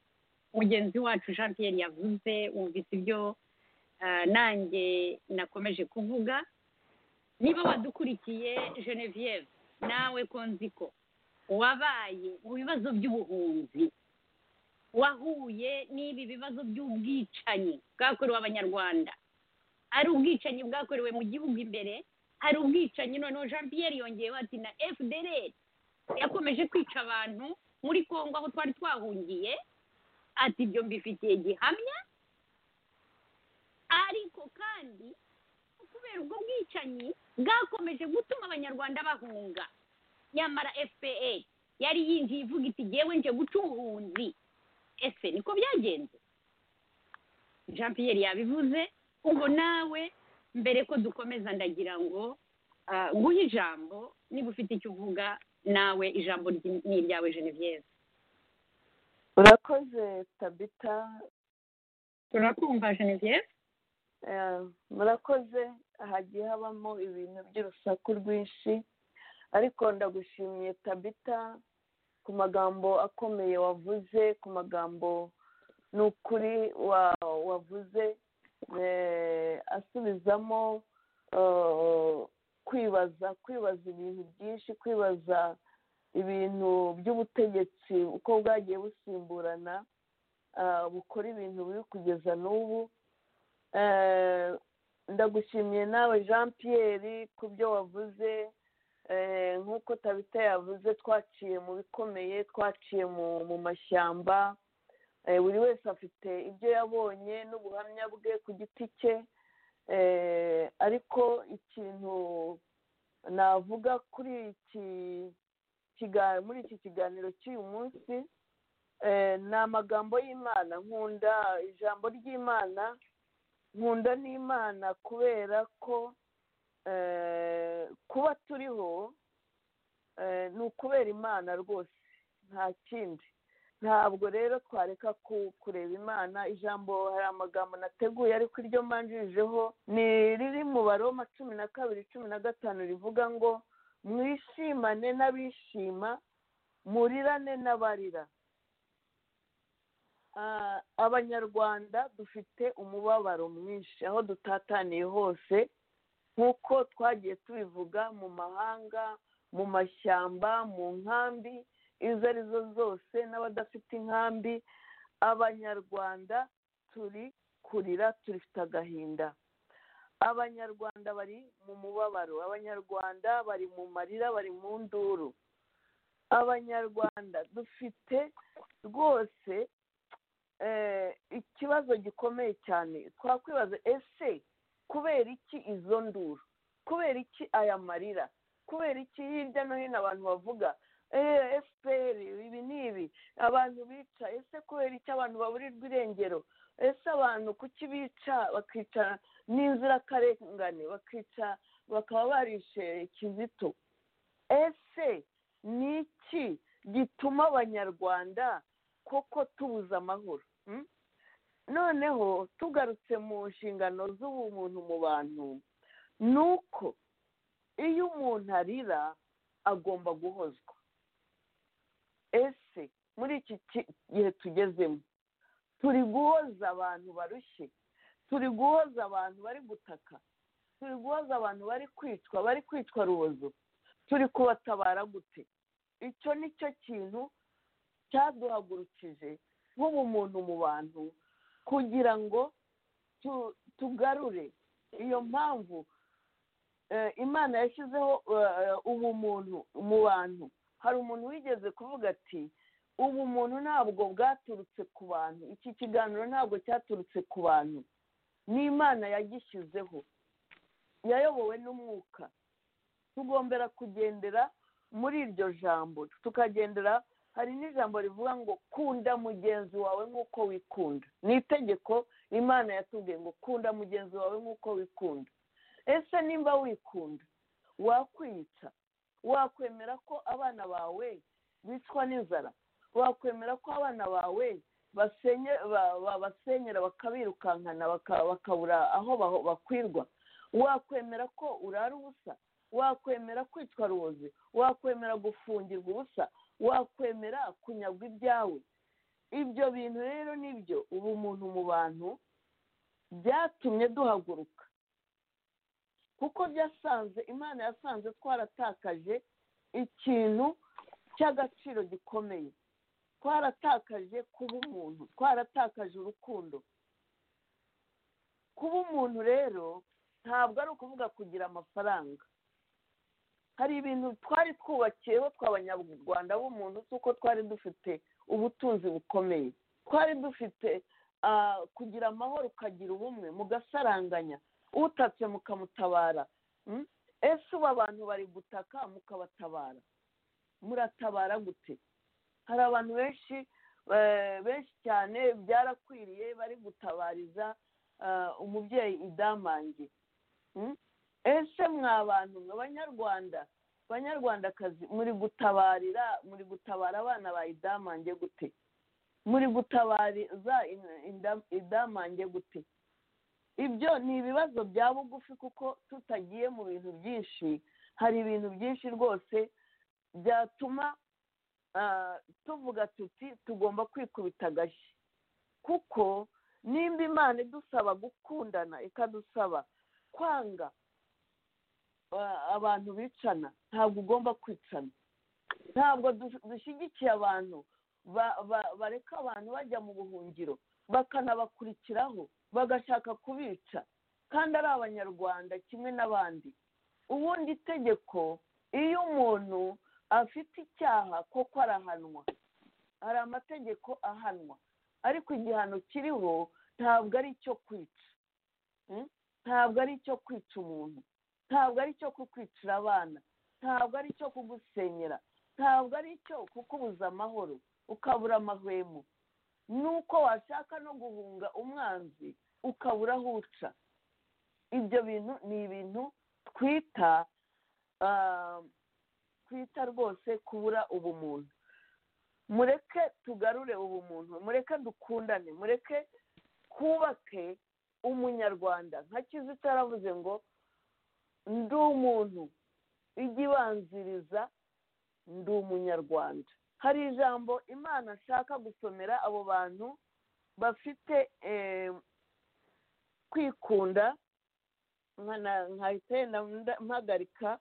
mugenzi wacu jean pierre yavuze wumvise ibyo ah, nanjye nakomeje kuvuga niba wadukurikiye genevieve nawe ko nzi ko wabaye mu bibazo by'ubuhunzi wahuye n'ibi bibazo by'ubwicanyi bwakorewe abanyarwanda ari ubwicanyi bwakorewe mu gihugu imbere hari ubwicanyi noneho jean pierre yongeyeho ati na fdr yakomeje kwica abantu muri congo aho twari twahungiye ati ibyo mbifitiye gihamya ariko kandi kubera ubwo bwicanyi bwakomeje gutuma abanyarwanda bahunga nyamara fpa yari yinjiye ivuga iti ngewe nje guca ubuhunzi ese niko byagenze jean pierre yabivuze ubwo nawe mbere ko dukomeza ndagira ngo ah, nguhe ijambo niba ufite icyo uvuga nawe ijambo ryi- ni iryawe genevieve urakoze tabita turakumva genevieve Eh, murakoze hagiye habamo ibintu by'urusaku rwinshi ariko ndagushimiye tabita ku magambo akomeye wavuze ku magambo ni ukuri wa- wavuze eh, asubizamo eh, kwibaza kwibaza ibintu byinshi kwibaza ibintu by'ubutegetsi uko bwagiye busimburana ah, bukora ibintu biri kugeza n'ubu Eh, ndagushimiye nawe jean pierre ku byo wavuze eh, nk'uko tabita yavuze twaciye mu bikomeye twaciye mu mu mashyamba Eh, buri wese afite ibyo yabonye n'ubuhamya bwe ku giti cye Eh, ariko ikintu navuga kuri iki kiganiro muri iki kiganiro cy'uyu munsi eh, ni amagambo y'imana nkunda ijambo ry'imana nkunda n'imana kubera ko eh, kuba turiho eh, ni ukubera imana rwose nta kindi ntabwo rero twareka ku- kureba imana ijambo hari amagambo nateguye ariko iryo mbanjirijeho ni riri mu baroma cumi na kabiri cumi na gatanu rivuga ngo mwishimane n'abishima murirane n'abarira Ah, abanyarwanda dufite umubabaro mwinshi aho dutataniye hose nk'uko twagiye tubivuga mu mahanga mu mashyamba mu nkambi izo ari zo zose n'abadafite inkambi abanyarwanda turi kurira turifite agahinda abanyarwanda bari mu mubabaro abanyarwanda bari mu marira bari mu nduru abanyarwanda dufite rwose ikibazo gikomeye cyane twakwibaza ese kubera iki izo nduru kubera iki aya marira kubera iki hirya no hino abantu bavuga efuperi ibi ni ibi abantu bica ese kubera iki abantu baburirwa irengero ese abantu kuki bica bakica n'inzirakarengane bakica bakaba barishe kizito ese ni iki gituma abanyarwanda koko tubuza amahoro noneho tugarutse mu nshingano z'ubumuntu mu bantu ni uko iyo umuntu arira agomba guhozwa ese muri iki gihe tugezemo turi guhoza abantu barushye turi guhoza abantu bari gutaka turi guhoza abantu bari kwicwa bari kwicwa rubozo turi kubatabara gute icyo ni cyo kintu cyaduhagurukije nk'ubumuntu mu bantu kugira ngo tugarure iyo mpamvu imana yashyizeho ubumuntu mu bantu hari umuntu wigeze kuvuga ati ubumuntu ntabwo bwaturutse ku bantu iki kiganiro ntabwo cyaturutse ku bantu ni imana yagishyizeho yayobowe n'umwuka tugombera kugendera muri iryo jambo tukagendera hari n'ijambo rivuga ngo kunda mugenzi wawe nk'uko wikunda ni itegeko imana yatubwiye ngo kunda mugenzi wawe nk'uko wikunda ese nimba wikunda wakwica wakwemera ko abana bawe bicwa n'inzara wakwemera ko abana bawe basenyera bakabirukankana bakabura aho bakwirwa wakwemera ko urara ubusa wakwemera kwicwa rubozi wakwemera gufungirwa ubusa wakwemera kunyagwa ibyawe ibyo bintu rero nibyo ubu muntu mu bantu byatumye duhaguruka kuko byasanze imana yasanze twaratakaje ikintu cy'agaciro gikomeye twaratakaje kuba umuntu twaratakaje urukundo kuba umuntu rero ntabwo ari ukuvuga kugira amafaranga hari ibintu twari twubakiyeho tw'abanyarwanda b'umuntu si uko twari dufite ubutunzi bukomeye twari dufite kugira amahoro ukagira ubumwe mugasaranganya utatse mukamutabara ese ubu abantu bari gutaka mukabatabara muratabara gute hari abantu benshi benshi cyane byarakwiriye bari gutabariza umubyeyi idamange ese mwa bantu mwe banyarwanda banyarwandakazi muri gutabarira muri gutabara abana ba idamange gute muri gutabariza idamange gute ibyo ni ibibazo bya bugufi kuko tutagiye mu bintu byinshi hari ibintu byinshi rwose byatuma tuvuga tuti tugomba kwikubita agashyi kuko nimba imana idusaba gukundana ikadusaba kwanga abantu bicana ntabwo ugomba kwicana ntabwo dushyigikiye abantu bareka abantu bajya mu buhungiro bakanabakurikiraho bagashaka kubica kandi ari abanyarwanda kimwe n'abandi ubundi itegeko iyo umuntu afite icyaha koko arahanwa hari amategeko ahanwa ariko igihano kiriho ntabwo ari icyo kwica ntabwo ari icyo kwica umuntu ntabwo ari icyo kukwicira abana ntabwo ari icyo kugusenyera ntabwo ari icyo kukubuza amahoro ukabura amahwemo nuko washaka no guhunga umwanzi ukabura aho uca ibyo bintu ni ibintu twita twita rwose kubura ubumuntu mureke tugarure ubumuntu mureke dukundane mureke twubake umunyarwanda nka kizito yaravuze ngo ndi umuntu ijya ibanziriza ndi umunyarwanda hari ijambo imana ashaka gusomera abo bantu bafite kwikunda nkahita yenda mpagarika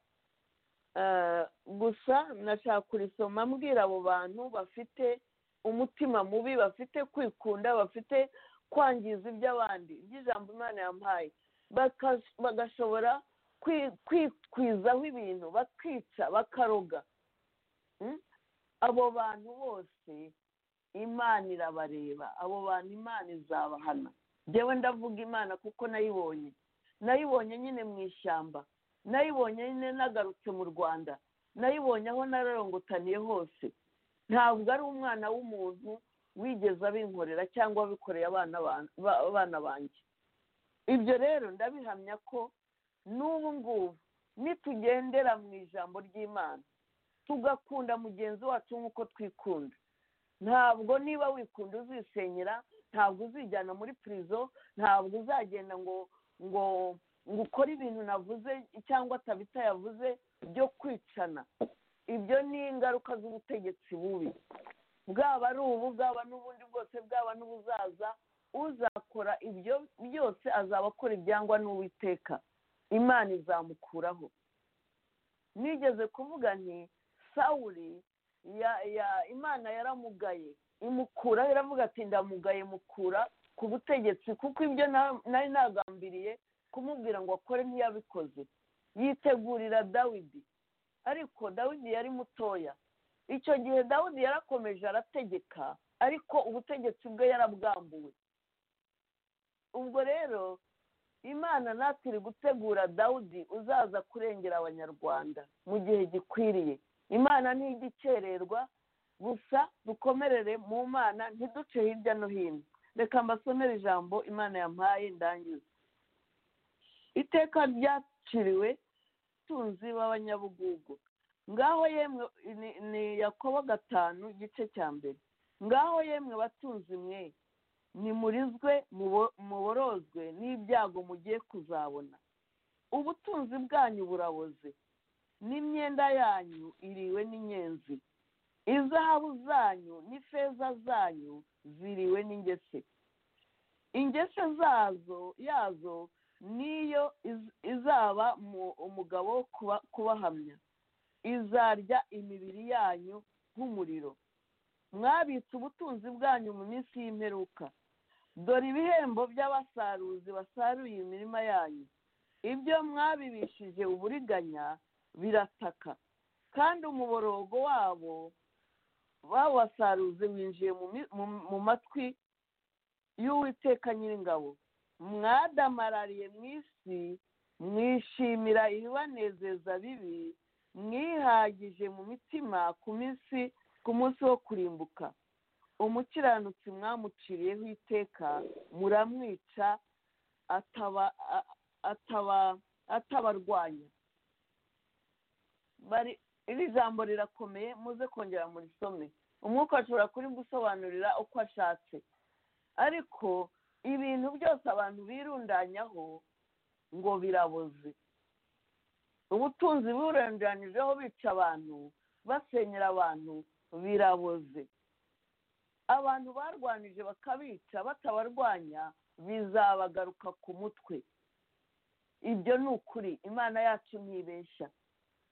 gusa nashaka kurisoma mbwira abo bantu bafite umutima mubi bafite kwikunda bafite kwangiza iby'abandi iby'ijambo imana yampaye bagashobora kwikwizaho ibintu bakica bakaroga abo bantu bose imana irabareba abo bantu imana izabahana njyewe ndavuga imana kuko nayibonye nayibonye nyine mu ishyamba nayibonye nyine nagarutse mu rwanda nayibonye aho nararongotaniye hose ntabwo ari umwana w'umuntu wigeze abinkorera cyangwa wabikoreye abana ba- ba- abana banjye ibyo rero ndabihamya ko n'ubu ngubu nitugendera mu ijambo ry'imana tugakunda mugenzi wacu nk'uko twikunda ntabwo niba wikunda uzisenyera ntabwo uzijyana muri pirizo ntabwo uzagenda ngo ngo ngo ukore ibintu navuze cyangwa atabita yavuze byo kwicana ibyo ni ingaruka z'ubutegetsi bubi bwaba ari ubu bwaba n'ubundi bwose bwaba n'ubuzaza uzakora ibyo byose azaba akora ibyangwa n'uwiteka imana izamukuraho nigeze kuvuga nti sawuri ya- ya- imana yaramugaye imukuraho iravuga ati ndamugaye mukura ku butegetsi kuko ibyo na- nari nagambiriye kumubwira ngo akore ntiyabikoze yitegurira dawidi ariko dawidi yari mutoya icyo gihe dawidi yarakomeje arategeka ariko ubutegetsi bwe yarabwambuwe ubwo rero imana natiri gutegura dawudi uzaza kurengera abanyarwanda mu gihe gikwiriye imana ntijya ikererwa gusa dukomerere mu mana ntiduce hirya no hino reka mbasomere ijambo imana yampaye ndangiza iteka ryaciriwe tunzi b'abanyabugugu ngaho yemwe ni- ni yakobo gatanu igice cya mbere ngaho yemwe batunzi mwe nimurizwe mubo- muborozwe n'ibyago mugiye kuzabona ubutunzi bwanyu buraboze n'imyenda yanyu iriwe n'inyenzi izahabu zanyu n'ifeza zanyu ziriwe n'ingese ingese zazo yazo niyo iz- izaba mu- umugabo wo kuba- kubahamya izarya imibiri yanyu nk'umuriro mwabitse ubutunzi bwanyu mu minsi y'imperuka dore ibihembo by'abasaruzi basaruye imirima yanyu ibyo mwabibishije uburiganya birataka kandi umuborogo wabo bawasaruzi winjiye mu mi- mu- mu matwi y'uwiteka nyiringabo mwadamarariye mu isi mwishimira ibibanezeza bibi mwihagije mu mitima ku minsi ku munsi wo kurimbuka umukiranutsi mwamuciriyeho iteka muramwica ataba a- ataba atabarwanya bari iri jambo rirakomeye muze kongera murisome umwuka ashobora kuri gusobanurira uko ashatse ariko ibintu byose abantu birundanyaho ngo biraboze ubutunzi burundanyijweho bica abantu basenyera abantu biraboze abantu barwanije bakabica batabarwanya bizabagaruka ku mutwe ibyo ni ukuri imana yacu ntibeshya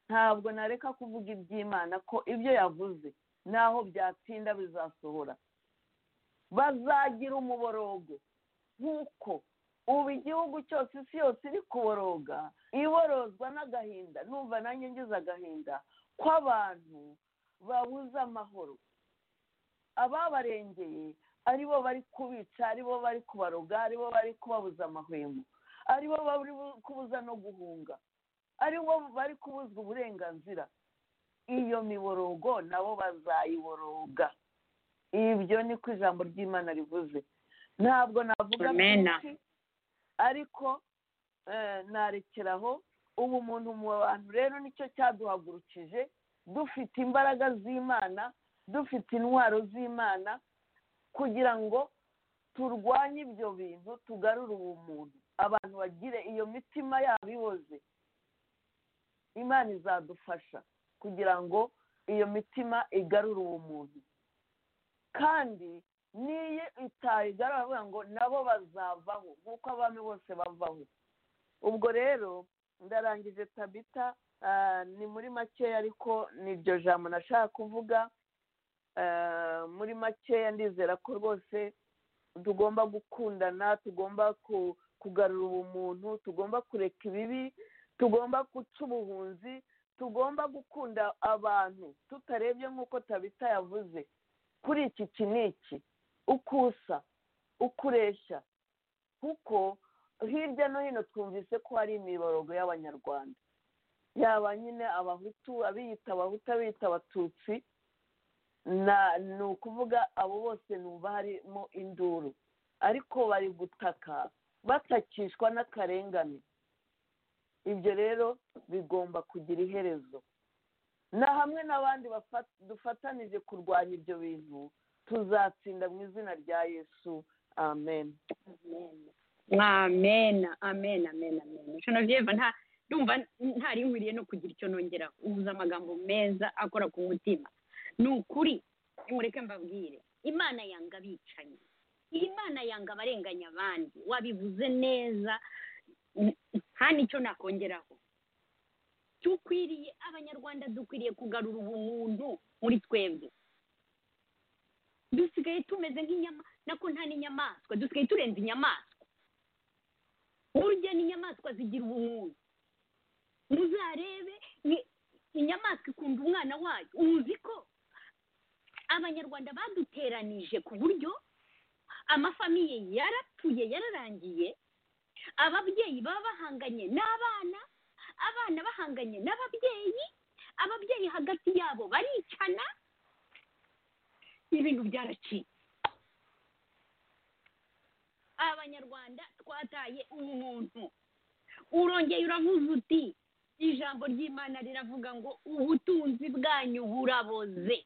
ntabwo nareka kuvuga iby'imana ko ibyo yavuze naho byatinda bizasohora bazagira umuborogo nk'uko ubu igihugu cyose isi yose iri kuboroga iborozwa n'agahinda numva nanjye ngize agahinda kw'abantu babuze amahoro ababarengeye ari bo bari kubica ari bo bari kubaroga ari bo bari kubabuza amahwemo ari bo bari bu- kubuza no guhunga ari bo bari kubuzwa uburenganzira iyo miborogo nabo bazayiboroga ibyo ni ko ijambo ry'imana rivuze ntabwo navuga Amen. byinshi ariko eh, narekeraho ubu muntu mu bantu rero nicyo cyaduhagurukije dufite imbaraga z'imana dufite intwaro z'imana kugira ngo turwanye ibyo bintu tugarure ubumuntu abantu bagire iyo mitima yabo iboze imana izadufasha kugira ngo iyo mitima igarure ubumuntu kandi n'iyo itayigarura baravuga ngo nabo bazavaho nk'uko abami bose bavaho ubwo rero ndarangije tabita ah, ni muri makeya ariko ni iryo jambo nashaka kuvuga Ah, muri makeya ndizera ko rwose tugomba gukundana tugomba ku- kugarura ubumuntu tugomba kureka ibibi tugomba guca ubuhunzi tugomba gukunda abantu tutarebye nk'uko tabita yavuze kuri iki iki n'iki uko usa uko ureshya kuko hirya no hino twumvise ko hari imiborogo y'abanyarwanda yaba nyine abahutu abiyita abahutu abiyita abatutsi ni ukuvuga abo bose numva harimo induru ariko bari gutaka batakishwa n'akarengane ibyo rero bigomba kugira iherezo na hamwe n'abandi dufatanije kurwanya ibyo bintu tuzatsinda mu izina rya yesu amen amen amen amen amen genevieve nta ndumva ntari nkwiriye no kugira icyo nongera uhuza amagambo meza akora ku mutima ni ukuri mureke mbabwire imana yanga abicanyi imana yanga abarenganya abandi wabivuze neza nta n'icyo nakongeraho dukwiriye abanyarwanda dukwiriye kugarura ubumuntu muri twebwe dusigaye tumeze nk'inyama nako nta n'inyamaswa dusigaye turenze inyamaswa burya n'inyamaswa zigira ubumuntu muzarebe inyamaswa ikunda umwana wayo uzi ko abanyarwanda baduteranije ku buryo amafamiye yarapfuye yararangiye ababyeyi baba bahanganye n'abana abana bahanganye n'ababyeyi ababyeyi hagati yabo baricana ibintu byaracitse abanyarwanda twataye umuntu urongeye uravuze uti ijambo ry'imana riravuga ngo ubutunzi bwanyu buraboze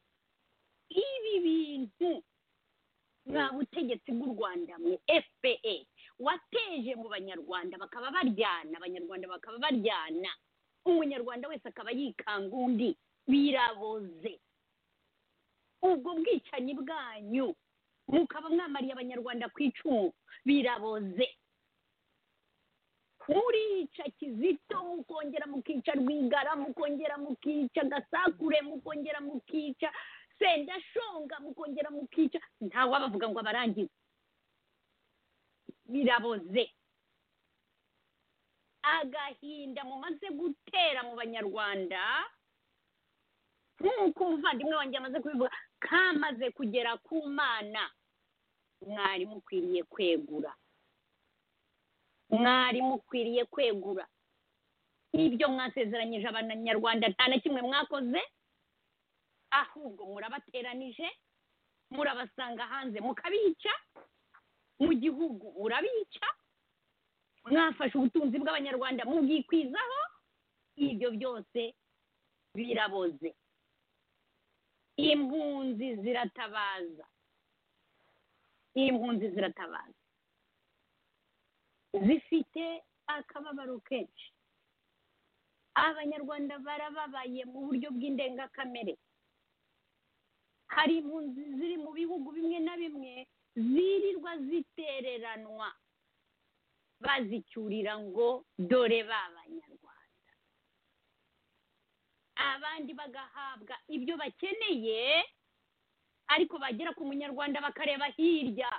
ibi bintu nta butegetsi bw'u rwanda mu fpe wateje mu banyarwanda bakaba baryana abanyarwanda bakaba baryana umunyarwanda wese akaba yikanga undi biraboze ubwo bwicanyi bwanyu mukaba mwamariye abanyarwanda ku icumu biraboze murica kizito mukongera mukica rwigara mukongera mukica gasakure mukongera mukica sendashonga mukongera mukica ntawabavuga ngo abarangize biraboze agahinda mumaze gutera mu banyarwanda nk'uko umuvandimwe wanjye amaze kubivuga kamaze kugera ku mana mwari mukwiriye kwegura mwari mukwiriye kwegura ibyo mwasezeranyije abanyarwanda nta na kimwe mwakoze ahubwo murabateranije murabasanga hanze mukabica mu gihugu murabica mwafashe ubutunzi bw'abanyarwanda mubwikwizaho ibyo byose biraboze impunzi ziratabaza impunzi ziratabaza zifite akababaro kenshi abanyarwanda barababaye mu buryo bw'indengakamere hari impunzi ziri mu bihugu bimwe na bimwe zirirwa zitereranwa bazicyurira ngo dore b'abanyarwanda abandi bagahabwa ibyo bakeneye ariko bagera ku munyarwanda bakareba hirya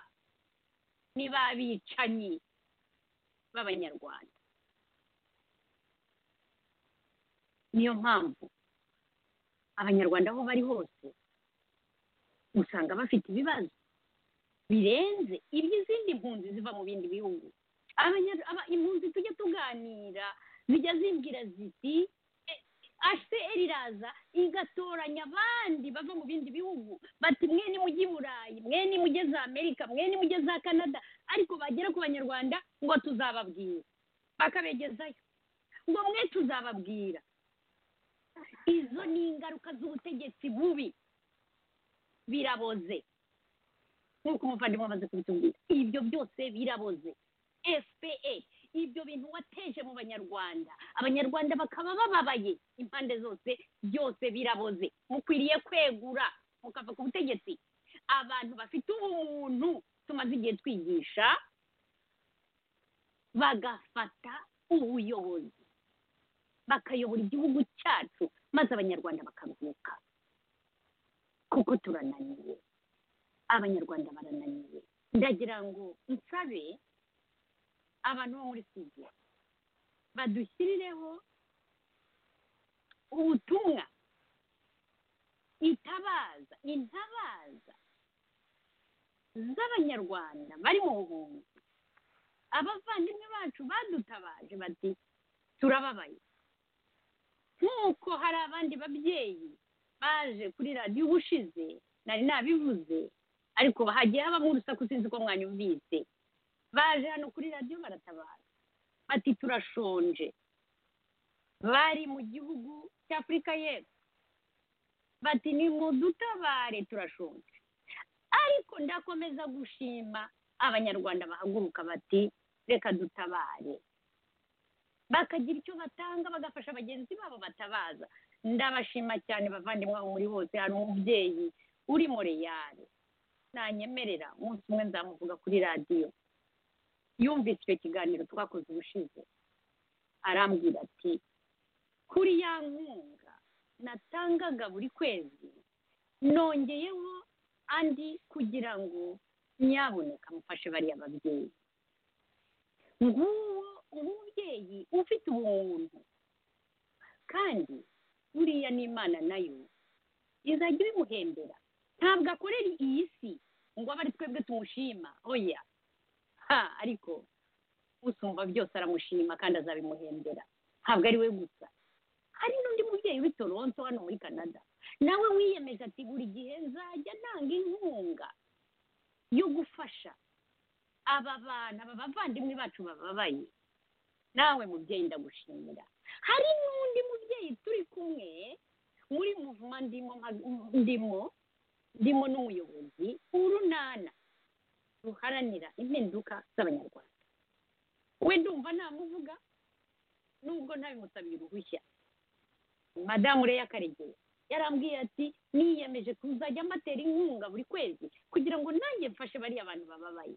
ni babicanyi b'abanyarwanda niyo mpamvu abanyarwanda aho bari hose usanga bafite ibibazo birenze iby'izindi mpunzi ziva mu bindi bihugu impunzi tujya tuganira zijya zimbwira ziti aseri iraza igatoranya abandi bava mu bindi bihugu bati mwe ni mujye i burayi mwe ni mujye za amerika mwe ni mujye za canada ariko bagera ku banyarwanda ngo tuzababwira bakabegezayo ngo mwe tuzababwira izo ni ingaruka z'ubutegetsi bubi biraboze nk'uko umuvandimwe amaze kubitubwira ibyo byose biraboze fpe ibyo bintu wateje mu banyarwanda abanyarwanda bakaba bababaye impande zose byose biraboze mukwiriye kwegura mukava ku butegetsi abantu bafite ubumuntu tumaze igihe twigisha bagafata ubuyobozi bakayobora igihugu cyacu maze abanyarwanda bakabyuka kuko turananiye abanyarwanda barananiye ndagira ngo nsabe abantu bo muri sida badushyirireho ubutumwa itabaza intabaza z'abanyarwanda bari mu buhunzi abavandimwe bacu badutabaje bati turababaye nk'uko hari abandi babyeyi baje kuri radiyo ubushize nari nabivuze ariko hagiye habamo urusaku sinzi ko mwanyumvise baje hano kuri radiyo baratabara bati turashonje bari mu gihugu cya afurika y'epfo bati ni dutabare turashonje ariko ndakomeza gushima abanyarwanda bahaguruka bati reka dutabare bakagira icyo batanga bagafasha bagenzi babo batabaza ndabashima cyane bavandimwe aho muri bose hari umubyeyi uri moreyari nanyemerera umunsi umwe nzamuvuga kuri radiyo yumvise icyo kiganiro twakoze ubushize arambwira ati kuri ya nkunga natangaga buri kwezi nongeyeho andi kugira ngo nyaboneka mufashe bariya babyeyi nguwo umubyeyi ufite ubuntu kandi buriya n'imana nayo izajya ibimuhembera ntabwo akorera iyi si ngo abe ari twebwe tumushima oya ha ariko usumba byose aramushima kandi azabimuhembera ntabwo ari we gusa hari n'undi mubyeyi w'i toronto hano muri canada nawe wiyemeje ati buri gihe nzajya ntanga inkunga yo gufasha aba bantu aba bavandimwe bacu bababaye nawe mubyeyi ndagushimira hari n'undi mubyeyi turi kumwe muri muvuma ndimo nka- ndimo ndimo n'umuyobozi urunana ruharanira impinduka z'abanyarwanda we ndumva namuvuga nubwo ntabimusabiye uruhushya madamu reya karegeya yarambwiye ati niyemeje kuzajya mbatera inkunga buri kwezi kugira ngo nanjye mfashe bariya bantu bababaye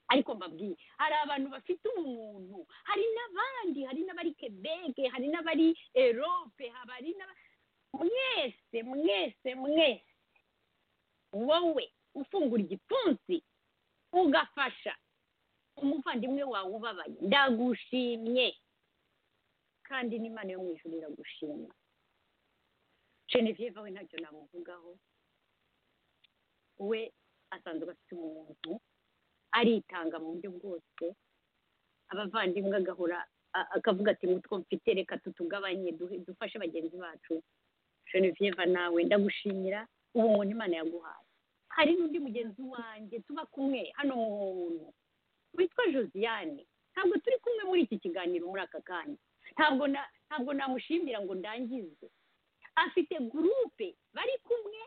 ariko mbabwiye hari abantu bafite ubumuntu hari n'abandi hari n'abari kebeke hari n'abari erope hari n'aba- mwese mwese mwese wowe ufungura igipfunsi ugafasha umuvandimwe wawe ubabaye ndagushimye kandi n'imana yo mu ijuru iragushima genevieve we ntacyo namuvugaho we asanzwe afite umuntu aritanga mu buryo bwose abavandimwe agahora a- akavuga ati ngutwo mfite reka tutugabanye duhe- dufashe bagenzi bacu genevieve nawe ndagushimira ubumuntu imana yaguhaye hari n'undi mugenzi wanjye tuba kumwe hano mu buntu witwa josiane ntabwo turi kumwe muri iki kiganiro muri aka kanya ntabwo na ntabwo namushimbira ngo ndangize afite gurupe bari kumwe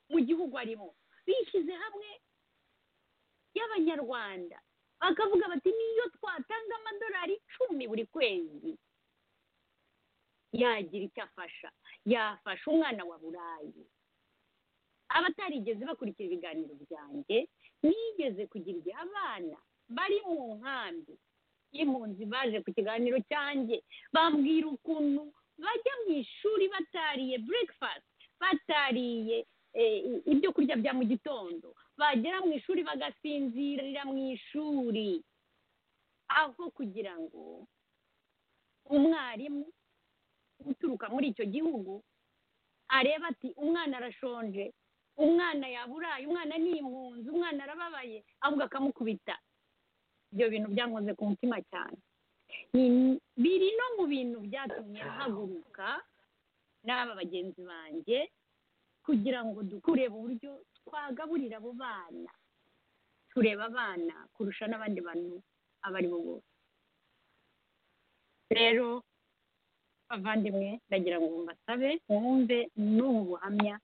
mu gihugu arimo bishyize hamwe y'abanyarwanda bakavuga bati niyo twatanga amadolari icumi buri kwezi yagira icyo afasha yafasha umwana wa burayi abatarigeze bakurikira ibiganiro byanjye nigeze kugira igihe abana bari mu nkambi y'impunzi baje ku kiganiro cyanjye bambwira ukuntu bajya mu ishuri batariye breakfast batariye eh, i- ibyo kurya bya mu gitondo bagera mu ishuri bagasinzirira mu ishuri aho kugira ngo umwarimu uturuka muri icyo gihugu areba ati umwana arashonje umwana yaburaye umwana ni impunzi umwana arababaye ahubwo akamukubita ibyo bintu byankoze ku mutima cyane Ni- biri no mu bintu byatumye mpaguruka n'aba bagenzi banjye kugira ngo dukurebe uburyo twagaburira abo bana tureba abana kurusha n'abandi bantu abo ari bo bose rero bavandimwe ndagira ngo mbasabe mwumve n'ubu buhamya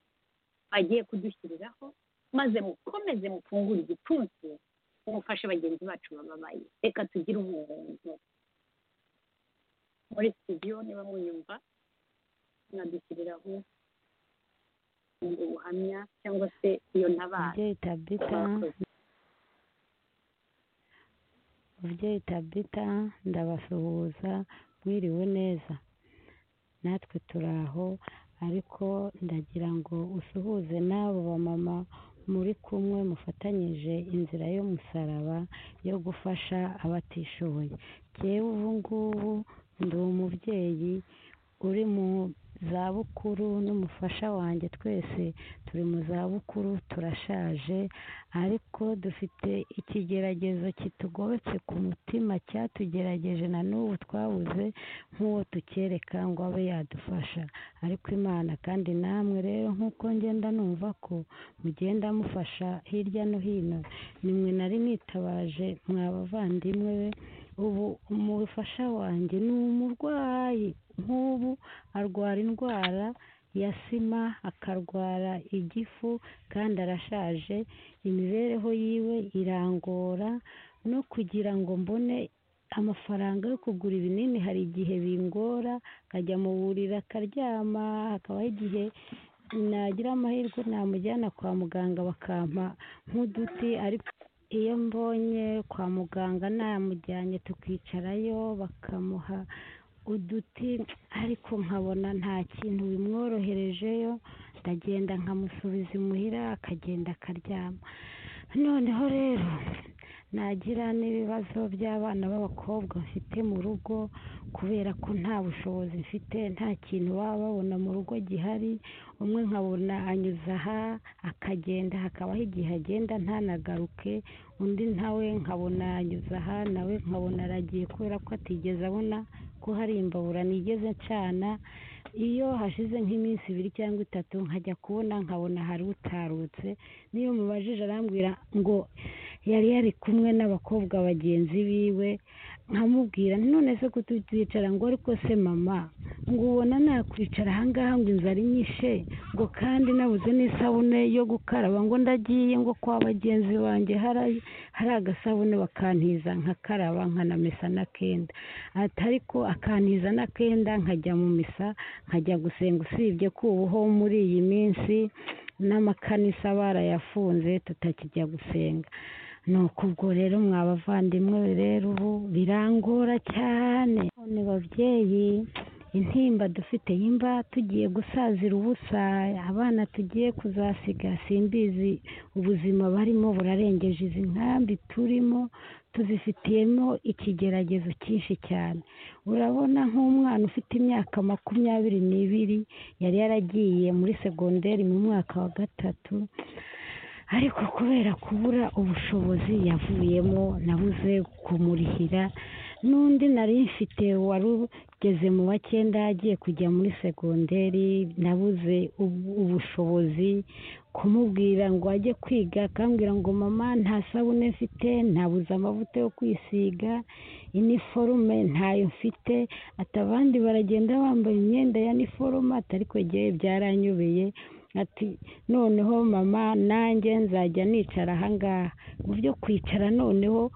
bagiye kudushyiriraho maze mukomeze mufungure igipfunsi mufashe bagenzi bacu bababaye reka tugire ubuntu muri studio niba mwiyumva mwadushyiriraho ubwo buhamya cyangwa se iyo ntabara mubyeyi tabita Murakoze. mubyeyi tabita ndabasuhuza mwiriwe neza natwe turi aho ariko ndagira ngo usuhuze n'abo bamama muri kumwe mufatanyije inzira y'umusaraba yo gufasha abatishoboye jyewe ubu ngubu ndi umubyeyi uri mu zabukuru n'umufasha wanjye twese turi mu zabukuru turashaje ariko dufite ikigeragezo kitugobetse ku mutima cyatugerageje na n'ubu twabuze nk'uwo tukereka ngo abe yadufasha ariko imana kandi namwe rero nk'uko ngenda numva ko mugenda mufasha hirya no hino nimwe nari nitabaje mwabavandimwe be ubu umufasha wanjye ni umurwayi nk'ubu arwara indwara ya sima akarwara igifu kandi arashaje imibereho yiwe irangora no kugira ngo mbone amafaranga yo kugura ibinini hari igihe bingora akajya mu buriri akaryama hakabaho igihe nagira amahirwe namujyana kwa muganga bakampa nk'uduti ariko iyo mbonye kwa muganga namujyanye tukicarayo bakamuha uduti ariko nkabona nta kintu bimworoherejeyo ndagenda nkamusubiza imuhira akagenda akaryama noneho rero nagira n'ibibazo by'abana b'abakobwa mfite mu rugo kubera ko nta bushobozi mfite nta kintu baba babona mu rugo gihari umwe nkabona anyuze aha akagenda hakabaho igihe agenda ntanagaruke undi nawe nkabona anyuze aha nawe nkabona aragiye kubera ko atigeze abona ko hari imbabura nigeze ncana iyo hashize nk'iminsi ibiri cyangwa itatu nkajya kubona nkabona hari utarutse n'iyo mubajije arambwira ngo yari yari kumwe n'abakobwa bagenzi biwe nkamubwira none se kuticara ngo ariko se mama ngo ubona nakwicara ahangaha ngo inzara inyishe ngo kandi nabuze n'isabune yo gukaraba ngo ndagiye ngo kwa bagenzi banjye hari agasabune bakantiza nkakaraba nkanamesa n'akenda ati ariko akantiza n'akenda nkajya mu misa nkajya gusenga usibye ko ubuho muri iyi minsi n'amakanisa barayafunze tutakijya gusenga nuko ubwo rero mwabavandimwe rero ubu birangora cyane none babyeyi intimba dufite yimba tugiye gusazira ubusa abana tugiye kuzasiga simbizi ubuzima barimo burarengeje izi nkambi turimo tuzifitiyemo ikigeragezo cyinshi cyane urabona nk'umwana ufite imyaka makumyabiri n'ibiri yari yaragiye muri segonderi mu mwaka wa gatatu ariko kubera kubura ubushobozi yavuyemo nabuze kumurihira n'undi nari mfite wari ugeze mu wa cyenda agiye kujya muri segonderi nabuze ubushobozi kumubwira ngo ajye kwiga akambwira ngo mama nta sabune mfite ntabuze amavuta yo kwisiga iniforume ntayo mfite ati abandi baragenda bambaye imyenda ya niforume atari kwegeye byaranyobeye ati noneho mama nanjye nzajya nicara ahangaha mu byo kwicara noneho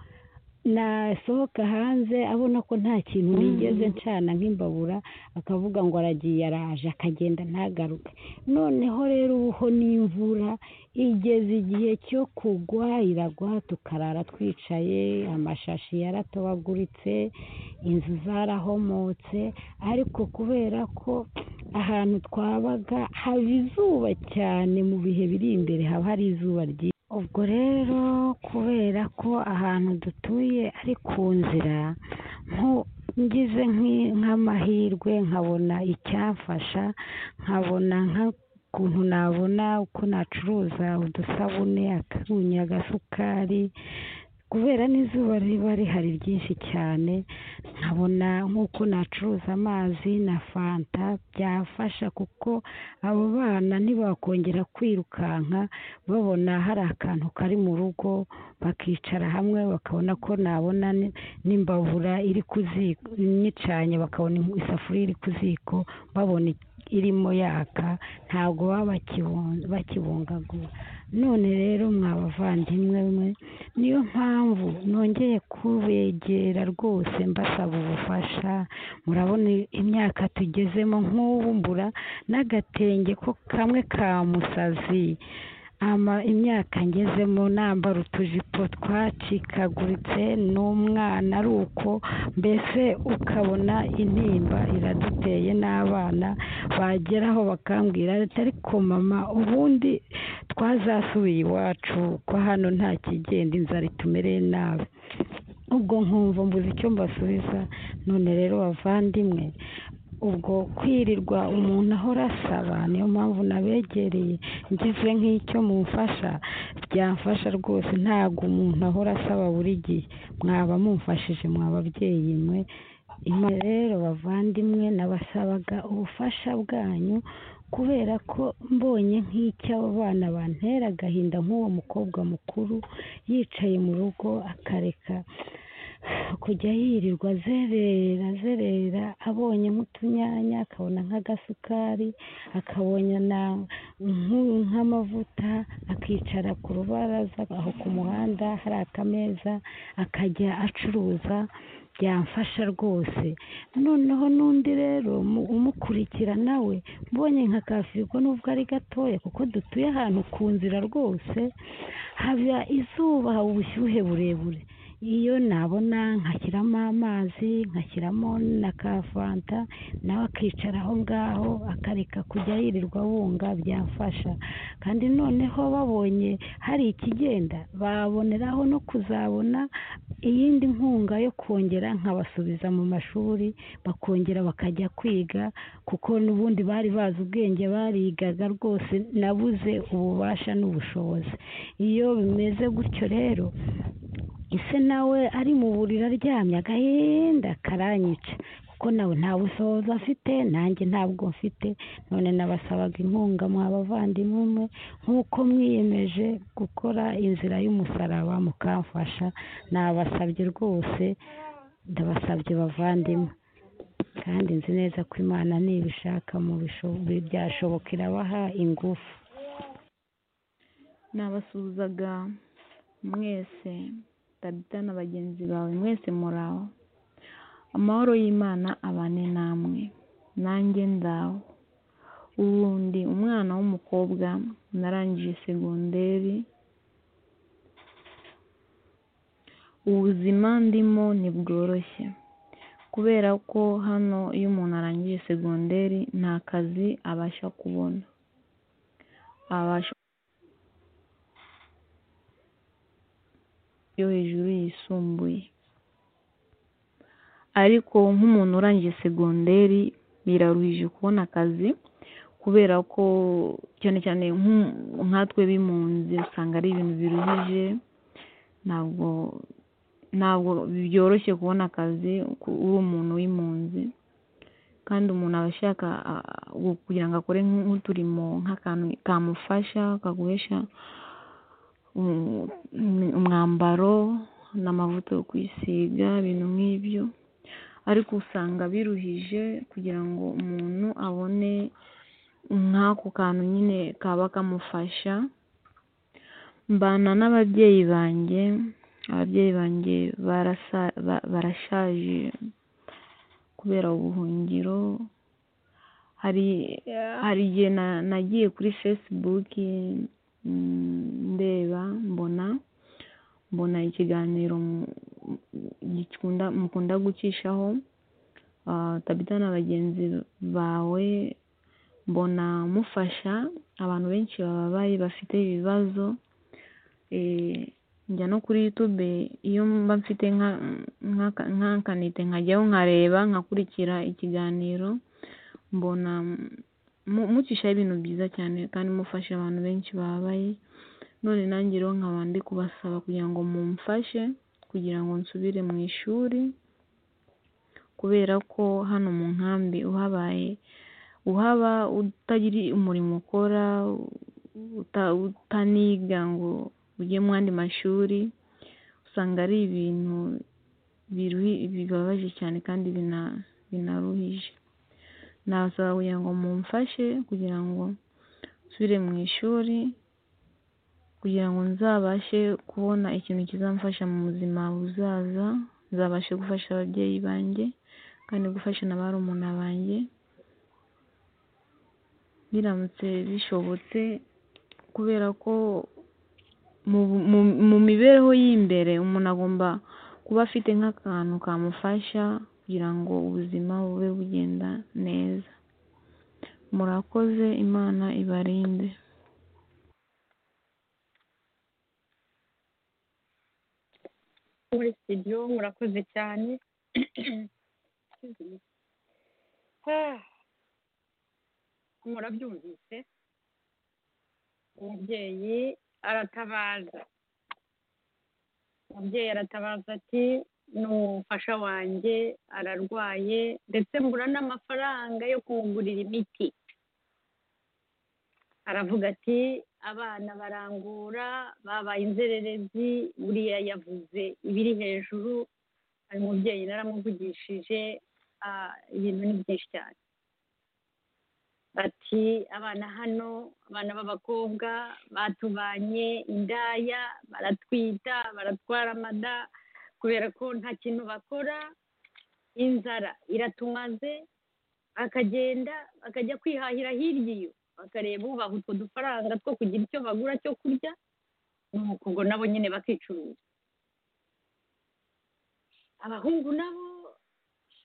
nasohoka hanze abona ko nta kintu nigeze ncana nk'imbabura akavuga ngo aragiye araje akagenda ntagaruke noneho rero ubuho n'imvura igeze igihe cyo kugwa iragwa tukarara twicaye amashashi yaratobaguritse inzu zarahomotse ariko kubera ko ahantu twabaga haba izuba cyane mu bihe biri imbere haba hari izuba ryinshi ubwo rero kubera ko ahantu dutuye ari ku nzira ngize nk'amahirwe nkabona icyamfasha nkabona nk'ukuntu nabona uko nacuruza udusabune akunyu agasukari kubera n'izuba riba rihari ryinshi cyane nkabona nk'uko nacuruza amazi na fanta byafasha kuko abo bana ntibakongera kwirukanka babona hari akantu kari mu rugo bakicara hamwe bakabona ko nabona n'imbabura iri ku ziko nyicanye bakabona isafuriya iri ku ziko babona irimo yaka ntabwo baba bakibungagura none rero mwabavandimwe mwe niyo mpamvu nongeye kubegera rwose mbasaba ubufasha murabona imyaka tugezemo nk'ubu mbura n'agatenge ko kamwe ka musazi imyaka ngezemo nambara utujipo twacikaguritse n'umwana ari uko mbese ukabona intimba iraduteye n'abana bageraho bakambwira ariko mama ubundi twazasubiye iwacu ko hano nta kigenda inzara itumereye nabi ubwo nkumva mbuze icyo mbasubiza none rero bavandimwe ubwo kwirirwa umuntu ahora asaba niyo mpamvu nabegereye ngize nk'icyo mumfasha byamfasha rwose ntabwo umuntu ahora asaba buri gihe mwaba mumfashije mwa babyeyi mwe Imana rero bavandimwe nabasabaga ubufasha bwanyu kubera ko mbonye nk'icyo abo bana bantera agahinda nk'uwo mukobwa mukuru yicaye mu rugo akareka kujya yirirwa azerera azerera abonye nk'utunyanya akabona nk'agasukari akabona nk'amavuta akicara ku rubaraza aho ku muhanda hari akameza akajya acuruza byamfasha rwose noneho n'undi rero umukurikira nawe mbonye nka kafirwa nubwo ari gatoya kuko dutuye ahantu ku nzira rwose haba izuba haba ubushyuhe burebure iyo nabona nkashyiramo amazi nkashyiramo na ka fanta nawe akicara aho ngaho akareka kujya yirirwa bunga byafasha kandi noneho babonye hari ikigenda baboneraho no kuzabona iyindi nkunga yo kongera nkabasubiza mu mashuri bakongera bakajya kwiga kuko n'ubundi bari bazi ubwenge barigaga rwose nabuze ububasha n'ubushobozi iyo bimeze gutyo rero ese nawe ari mu buriri aryamye agahinda karanyica kuko nawe nta bushobozi afite nanjye ntabwo mfite none nabasabaga inkunga mwabavandimwe mwe nk'uko mwiyemeje gukora inzira y'umusaraba mukamfasha nabasabye rwose ndabasabye bavandimwe kandi nzi neza ko imana nibishaka mu byashoboka irabaha ingufu nabasuhuzaga mwese tabita na bagenzi bawe mwese muraho amahoro y'imana abane namwe nanjye ndaho ubundi umwana w'umukobwa narangije segonderi ubuzima ndimo ntibworoshye kubera ko hano iyo umuntu arangije segonderi nta kazi abasha kubona abasha yo hejuru yisumbuye ariko nk'umuntu urangije segonderi biraruhije kubona akazi kubera ko cyane cyane nkatwe b'impunzi usanga ari ibintu biruhije ntabwo ntabwo byoroshye kubona akazi uri umuntu w'impunzi kandi umuntu aba ashaka kugira ngo akore nk'uturimo nk'akantu kamufasha kaguhesha umwambaro n'amavuta yo kwisiga ibintu nk'ibyo ariko usanga biruhije kugira ngo umuntu abone nk'ako kantu nyine kaba kamufasha mbana n'ababyeyi banjye ababyeyi banjye barashaje kubera ubuhungiro hari igihe nagiye kuri fesibuki ndeba mbona mbona ikiganiro mukunda gucishaho tabita na bagenzi bawe mbona mufasha abantu benshi bababaye bafite ibibazo njya no kuri yutube iyo mba mfite nk'akanite nkajyaho nkareba nkakurikira ikiganiro mbona mucishaho ibintu byiza cyane kandi mufasha abantu benshi bababaye none nanjye rero nkaba ndi kubasaba kugira ngo mumfashe kugira ngo nsubire mu ishuri kubera ko hano mu nkambi uhabaye uhaba utagira umurimo ukora utaniga ngo ujye mu yandi mashuri usanga ari ibintu bibabaje cyane kandi binaruhije nabasaba kugira ngo mumfashe kugira ngo nsubire mu ishuri kugira ngo nzabashe kubona ikintu kizamfasha mu buzima buzaza nzabashe gufasha ababyeyi banjye kandi gufasha na ba rumuna banjye biramutse bishobotse kubera ko mu mibereho y'imbere umuntu agomba kuba afite nk'akantu kamufasha kugira ngo ubuzima bube bugenda neza murakoze imana ibarinde muri studio murakoze cyane murabyumvise umubyeyi aratabaza umubyeyi aratabaza ati n'umufasha wanjye ararwaye ndetse mbura n'amafaranga yo kumugurira imiti aravuga ati abana barangura babaye inzererezi buriya yavuze ibiri hejuru uyu mubyeyi naramuvugishije ah, ibintu ni byinshi cyane bati abana hano abana b'abakobwa batubanye indaya baratwita baratwara amada kubera ko nta kintu bakora inzara iratumaze bakagenda bakajya kwihahira hirya iyo bakareba ubaha utwo dufaranga two kugira icyo bagura cyo kurya nuko ubwo nabo nyine bakicuruza abahungu nabo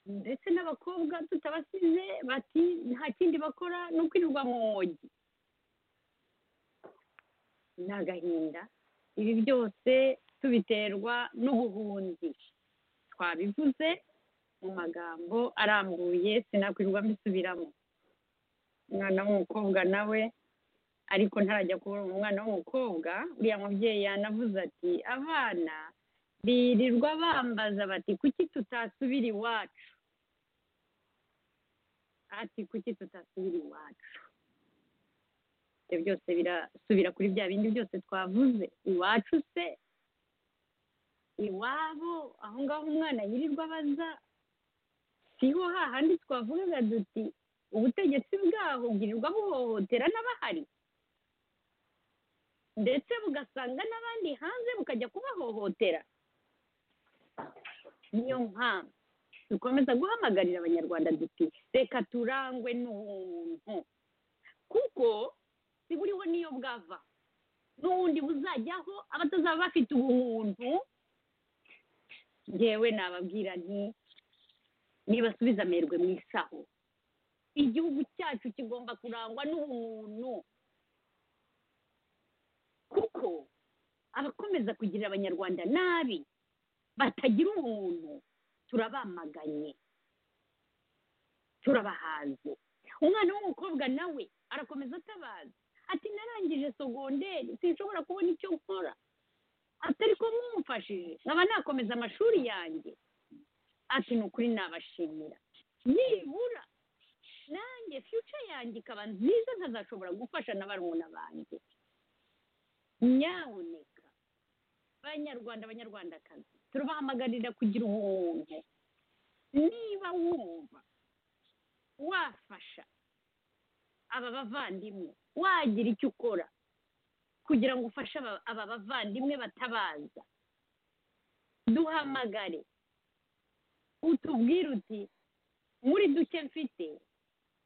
ndetse n'abakobwa tutabasize bati nta kindi bakora ni ukwirirwa mu mwogi ni agahinda ibi byose tubiterwa n'ubuhunzi twabivuze mu magambo arambuye sinakwirirwa mbisubiramo umwana w'umukobwa nawe ariko ntarajya kubona umwana w'umukobwa uriya mubyeyi yanavuze ati abana birirwa bambaza bati kuki tutasubira iwacu ati kuki tutasubira iwacu ibyo byose birasubira kuri bya bindi byose twavuze iwacu se iwabo aho ngaho umwana yirirwa abaza siho hahandi twavugaga duti ubutegetsi bwaho bwirirwa buhohotera n'abahari ndetse bugasanga n'abandi hanze bukajya kubahohotera niyo mpamvu dukomeza guhamagarira abanyarwanda duti reka turangwe n'ubuntu kuko si buriho niyo bwava n'ubundi buzajyaho abatazaba bafite ubuntu ngewe nababwira nti nibasubiza amerwe mu isaho igihugu cyacu kigomba kurangwa n'ubumuntu kuko abakomeza kugirira abanyarwanda nabi batagira umuntu turabamaganye turabahanze umwana w'umukobwa nawe arakomeza atabaza ati narangije sogonderi sinshobora kubona icyo nkora atari ko mwumfashije nkaba nakomeza amashuri yanjye ati ni ukuri nabashimira nibura nanjye fiyuca yanjye ikaba nziza ntazashobora gufasha na barumuna banjye nyabuneka banyarwanda banyarwandakazi turabahamagarira kugira ubuntu niba wumva wafasha aba bavandimwe wagira icyo ukora kugira ngo ufashe aba- aba bavandimwe batabaza duhamagare utubwire uti muri duke mfite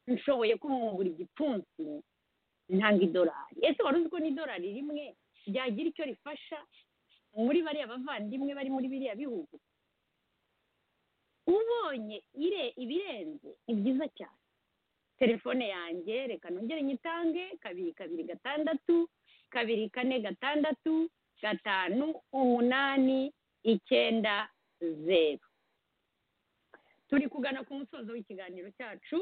nshoboye kumwungura igipfunsi ntanga idolari ese wari uzi ko n'idolari rimwe ryagira icyo rifasha muri bariya bavandimwe bari muri biriya bihugu ubonye ire ibirenze ni byiza cyane telefone yanjye reka nongere nyitange kabiri kabiri gatandatu kabiri kane gatandatu gatanu umunani icyenda zeru turi kugana ku musozo w'ikiganiro cyacu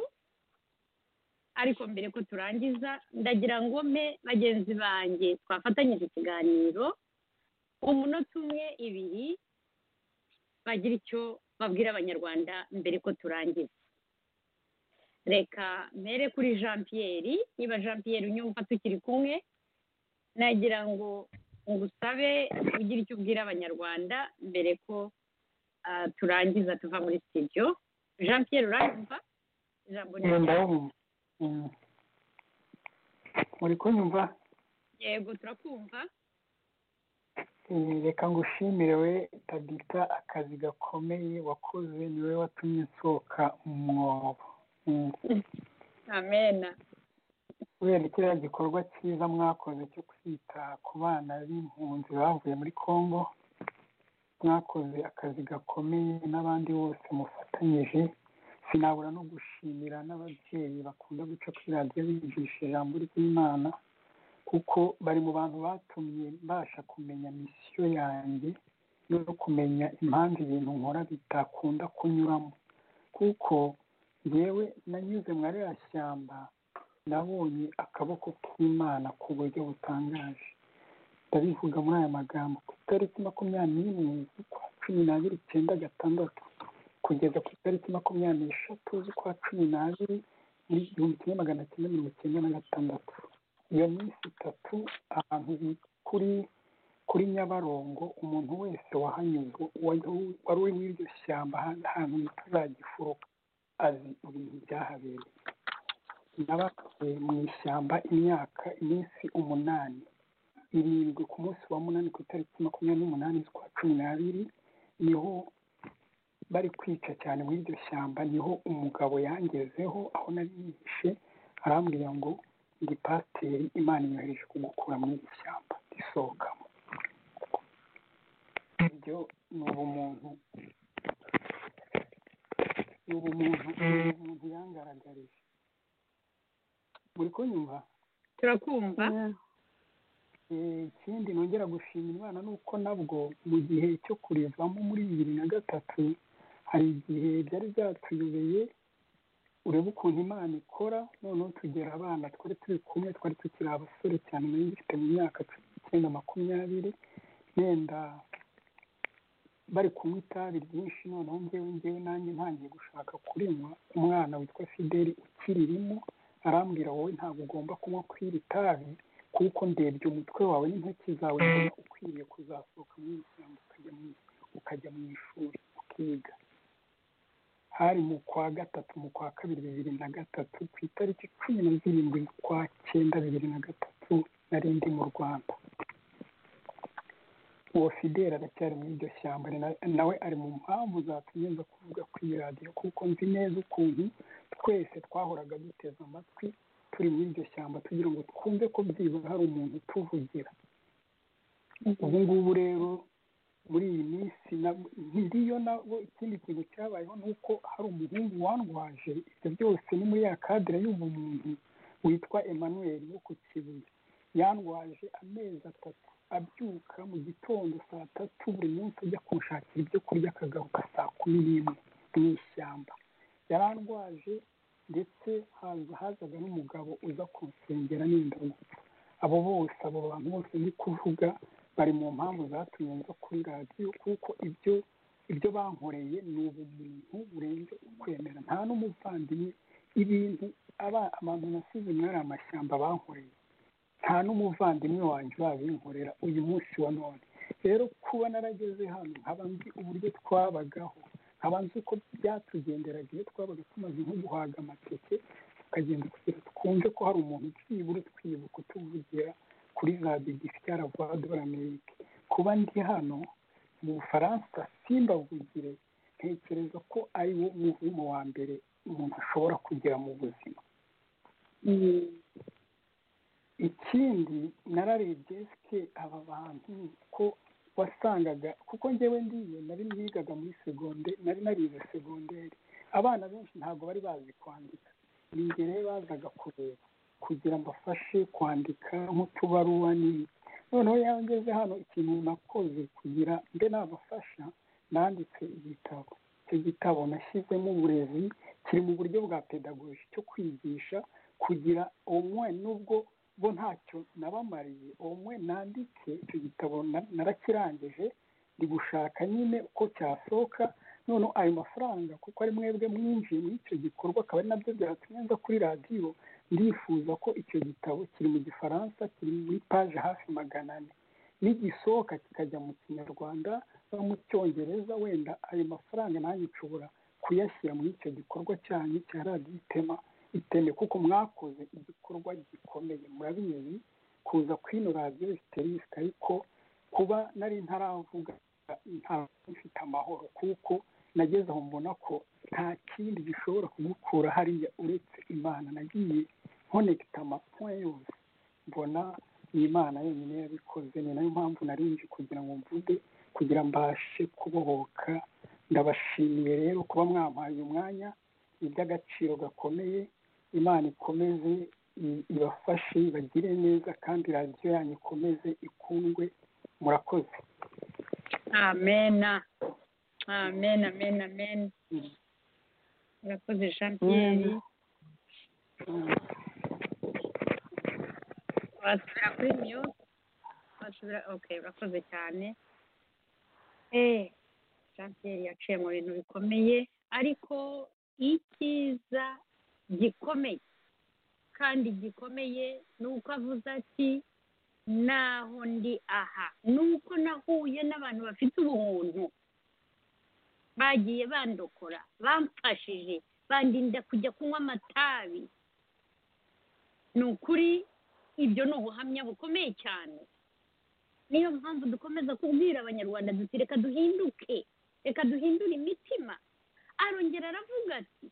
ariko mbere ko turangiza ndagira ngo mpe bagenzi banjye twafatanyije ikiganiro umunota umwe ibiri bagira icyo babwira abanyarwanda mbere ko turangiza reka mbere kuri jean pierre niba jean pierre unyumva tukiri kumwe nagira ngo ngusabe ugire icyo ubwira abanyarwanda mbere ko ah, turangiza tuva muri studio jean pierre uranyumva ijambo ni Eh, iryawe. ndabumva Mm. muri kunyumva yego turakumva Eh, reka ngushimire we tabita akazi gakomeye wakoze niwe watumye nsohoka mu mwobo Mm. amena kubera kiriya gikorwa cyiza mwakoze cyo kwita ku bana b'impunzi bavuye muri congo mwakoze akazi gakomeye n'abandi bose mufatanyije sinabura no gushimira n'ababyeyi bakunda guca kuri radiyo bigisha ijambo ry'imana kuko bari mu bantu batumye mbasha kumenya misiyo yanjye no kumenya impamvu ibintu nkora bitakunda kunyuramo kuko yewe nanyuze muri ariya shyamba nabonye akaboko k'imana ku buryo butangaje ndabivuga muri aya magambo ku itariki makumyabiri n'imwe z'ukwa cumi n'abiri icyenda gatandatu kugeza ku itariki makumyabiri n'eshatu z'ukwa cumi n'abiri muri igihumbi kimwe magana cyenda mirongo icyenda na gatandatu iyo minsi itatu ahantu hi- kuri kuri nyabarongo umuntu wese wahanyuze wa- wari uri muri iryo shyamba ahandi hantu utazagifuruka azi ibintu byahabereye nabatuye mu ishyamba imyaka iminsi umunani irindwi ku munsi wa munani ku itariki makumyabiri n'umunani z'ukwa cumi n'abiri niho bari kwica cyane muri iryo shyamba niho umugabo yangezeho aho nari yihishe arambwira ngo ndi pasiteri imana inyohereje kugukura muri iri shyamba risohokamo ibyo ni ubumuntu ni ubumuntu ni ubumuntu yangaragarije muri kunyumva turakumva Eh, ikindi nongera gushimira imana ni uko nabwo mu gihe cyo kurivamo muri bibiri na gatatu hari igihe byari byatuyobeye urebe ukuntu imana ikora noneho tugera abana twari turi kumwe twari tukiri abasore cyane nari ngifite mu myaka cumi n'icyenda makumyabiri wenda bari kunywa itabi ryinshi noneho ngewe ngewe nanjye ntangiye gushaka kurinywa umwana witwa fideli ukiririmo arambwira wowe ntabwo ugomba kunywa ku iri tabi kuko ndebye umutwe wawe n'intoki zawe mbona ukwiriye kuzasohoka mu ishyamba ukajya mu ukajya mu ishuri ukiga hari mu kwa gatatu mu kwa kabiri bibiri na gatatu ku itariki cumi na zirindwi z'ukwa cyenda bibiri na gatatu nari ndi mu rwanda uwo fideli aracyari muri iryo shyamba ari na- nawe ari mu mpamvu zatumye nza kuvuga ku iyi radiyo kuko nzi neza ukuntu twese twahoraga duteze amatwi turi muri iryo shyamba tugira ngo twumve ko byibura hari umuntu utuvugira ubu ngubu rero muri iyi minsi nab- ngiyo nabo ikindi kintu cyabayeho ni uko hari umuhungu wandwaje ibyo byose ni muri ya kadire y'ubumuntu witwa emmanuel wo ku kibuye yandwaje amezi atatu abyuka mu gitondo saa tatu buri munsi ajya kunshakira ibyo kurya akagaruka saa kumi n'imwe mu ishyamba yarandwaje ndetse haza hazaga n'umugabo uza kunsengera n'inda gupfa abo bose abo bantu bose ndi kuvuga bari mu mpamvu zatumye nza kuri radiyo kuko ibyo ibyo bankoreye ni ubumuntu burenze ukwemera nta n'umuvandimwe ibintu aba- abantu nasize muri ari amashyamba bankoreye nta n'umuvandimwe wanjye urabinkorera uyu munsi wa none rero kuba narageze hano nkaba nzi uburyo twabagaho nkaba nzi uko byatugenderaga iyo twabaga tumaze nko guhaga amateke tukagenda kugira twumve ko hari umuntu byibura twibuka utuvugira kuri radiyo gifite aravadora amerika kuba ndi hano mu bufaransa simbavugire ntekereza ko ari wo muvumo wa mbere umuntu ashobora kugira mu buzima ikindi nararebye sike aba bantu ko wasangaga kuko njyewe ndiye nari nigaga muri segonde nari narize segonderi abana benshi ntabwo bari bazi kwandika ni njye rero bazaga kureba kugira mbafashe kwandika nk'utubaruwa n'ibindi noneho iyo ngeze hano ikintu nakoze kugira mbe nabafasha nanditse igitabo icyo gitabo nashyizemo uburezi kiri mu buryo bwa pedagoji cyo kwigisha kugira umwe nubwo bo ntacyo nabamariye umwe nandike icyo gitabo na- narakirangije ndi gushaka nyine uko cyasohoka noneho ayo mafaranga kuko ari mwebwe mwinjiye muri icyo gikorwa akaba ari nabyo byatumye nza kuri radiyo ndifuza ko icyo gitabo kiri mu gifaransa kiri muri paje hafi magana ane nigisohoka kikajya mu kinyarwanda no mu cyongereza wenda ayo mafaranga nanjye nshobora kuyashyira muri icyo gikorwa cyanyu cya radiyo itema iteme kuko mwakoze igikorwa gikomeye murabizi kuza kuri ino radiyo siterisite ariko kuba nari ntaravuga ntabwo mfite amahoro kuko nageze aho mbona ko nta kindi gishobora kugukura hariya uretse imana nagiye nkonegita amapuwe yose mbona ni imana yonyine yabikoze ni nayo mpamvu narinje kugira ngo mvuge kugira mbashe kubohoka ndabashimiye rero kuba mwampaye uyu mwanya ni iby'agaciro gakomeye imana ikomeze i- ibafashe ibagire neza kandi radiyo yanyu ikomeze ikundwe murakoze amena amena amena amena urakoze jean pierre wasubira kuri miyo wasubira ok urakoze cyane eh jean pierre yaciye mu bintu bikomeye ariko icyiza gikomeye kandi gikomeye ni uko avuze ati naho ndi aha ni uko nahuye n'abantu bafite ubuntu bagiye bandokora bamfashije bandinda kujya kunywa amatabi ni ukuri ibyo ni ubuhamya bukomeye cyane niyo mpamvu dukomeza kubwira abanyarwanda duti reka duhinduke reka duhindure imitima arongera aravuga ati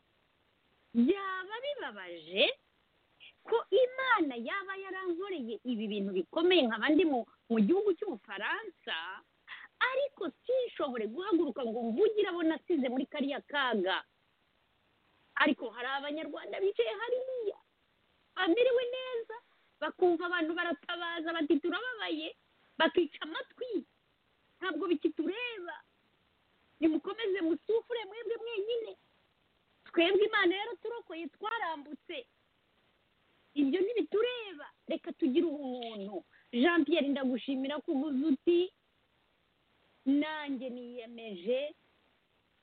byaba bibabaje ko imana yaba yarankoreye ibi bintu bikomeye nkaba ndi mu gihugu cy'ubufaransa ariko sinshobore guhaguruka ngo mvugire abo nasize muri kariya kaga ariko hari abanyarwanda bicaye hariya bamerewe neza bakumva abantu baratabaza bati turababaye bakica amatwi ntabwo bikitureba nimukomeze musufure mwebwe mwenyine twebwe imana yaraturokoye twarambutse ibyo ntibitureba reka tugire ubuntu jean Pierre ndagushimira kuguza uti nanjye niyemeje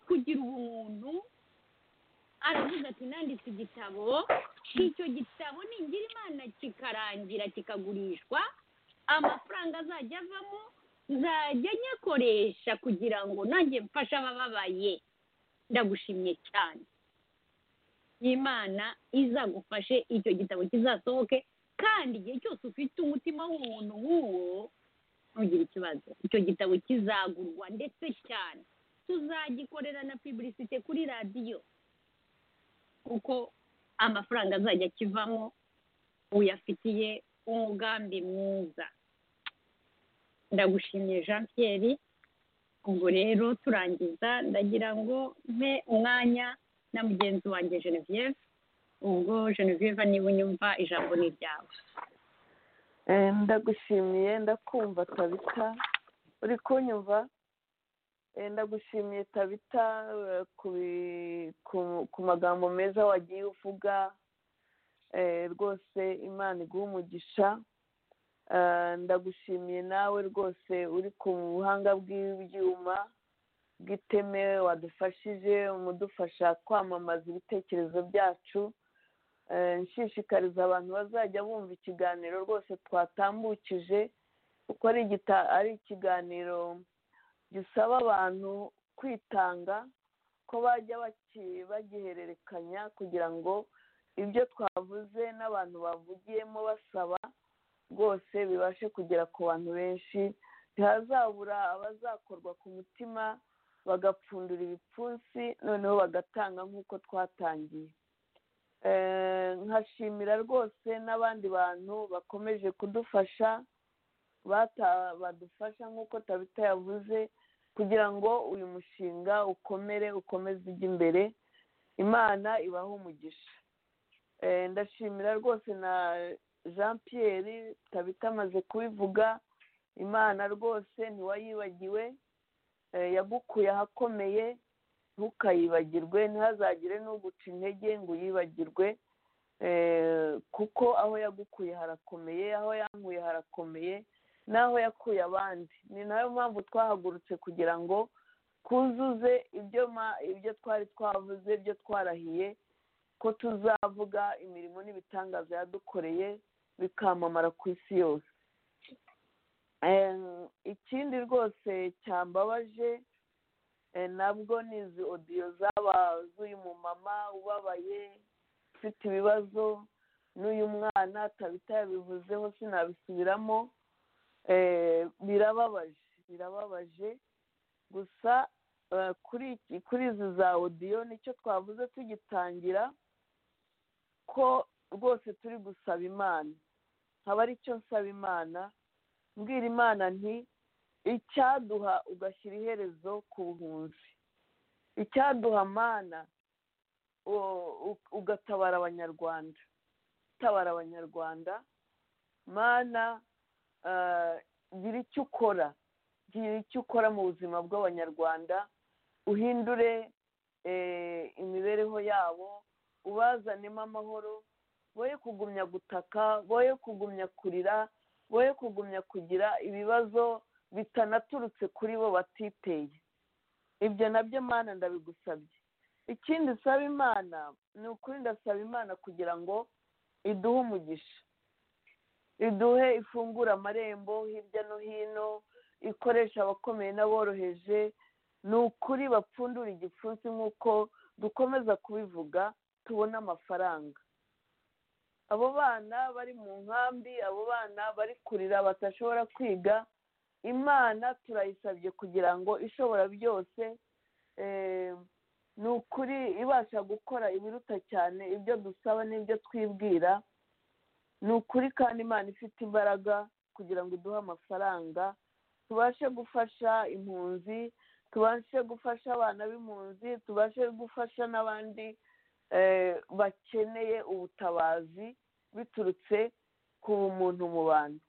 kugira ubuntu aravuga ati nanditse igitabo icyo gitabo ningira imana kikarangira kikagurishwa amafaranga azajya avamo nzajya nyakoresha kugira ngo nanjye mfashe abababaye ndagushimye cyane imana izagufashe icyo gitabo kizasohoke kandi igihe cyose ufite umutima w'umuntu nk'uwo ntugire ikibazo icyo gitabo kizagurwa ndetse cyane tuzagikorera na piburisite kuri radiyo kuko amafaranga azajya akivamo uyafitiye umugambi mwiza ndagushimiye jean Pierre ubwo rero turangiza ndagira ngo mpe umwanya na mugenzi wanjye genevieve ubwo genevieve niba unyumva ijambo ni iryawe ndagushimiye ndakumva tabita uri kunyumva ndagushimiye tabita ku magambo meza wagiye uvuga rwose imana iguha umugisha ndagushimiye nawe rwose uri ku buhanga bw'ibyuma bw'iteme wadufashije umudufasha kwamamaza ibitekerezo byacu nshishikariza abantu bazajya bumva ikiganiro rwose twatambukije kuko ari ikiganiro gisaba abantu kwitanga ko bajya bagihererekanya kugira ngo ibyo twavuze n'abantu bavugiyemo basaba rwose bibashe kugera ku bantu benshi ntihazabura abazakorwa ku mutima bagapfundura ibipfunsi noneho bagatanga nk'uko twatangiye nkashimira rwose n'abandi bantu bakomeje kudufasha badufasha nk'uko tabita yavuze kugira ngo uyu mushinga ukomere ukomeze ujye imbere imana ibahe umugisha ndashimira rwose na jean Pierre tabita amaze kubivuga imana rwose ntiwayibagiwe yagukuye ahakomeye ntukayibagirwe ntihazagire n'uguca intege ngo uyibagirwe kuko aho yagukuye harakomeye aho yankuye harakomeye n'aho yakuye abandi ni nayo mpamvu twahagurutse kugira ngo twuzuze ibyo twari twavuze ibyo twarahiye ko tuzavuga imirimo n'ibitangaza yadukoreye bikamamara ku isi yose ikindi rwose cyambabaje nabwo ni izi odiyo zaba z'uyu mumama ubabaye ufite ibibazo n'uyu mwana tabita yabivuzeho sinabisubiramo birababaje birababaje gusa kuri izi za odiyo nicyo twavuze tugitangira ko rwose turi gusaba imana nkaba aricyo nsaba imana mbwira imana nti icyaduha ugashyira iherezo ku buhunzi icyaduha mana ugatabara abanyarwanda utabara abanyarwanda mana gira icyo ukora gira icyo ukora mu buzima bw'abanyarwanda uhindure eh, imibereho yabo ubazanemo amahoro boye kugumya gutaka boye kugumya kurira boye kugumya kugira ibibazo bitanaturutse kuri bo batiteye ibyo nabyo mana ndabigusabye ikindi nsaba imana ni ukuri ndasaba imana kugira ngo iduhe umugisha iduhe ifungura amarembo hirya no hino ikoresha abakomeye n'aboroheje ni ukuri bapfundura igipfunsi nk'uko dukomeza kubivuga tubona amafaranga abo bana bari mu nkambi abo bana bari kurira batashobora kwiga imana turayisabye kugira ngo ishobora byose ni ukuri ibasha gukora ibiruta cyane ibyo dusaba n'ibyo twibwira ni ukuri kandi imana ifite imbaraga kugira ngo iduhe amafaranga tubashe gufasha impunzi tubashe gufasha abana b'impunzi tubashe gufasha n'abandi bakeneye ubutabazi biturutse ku muntu mu bantu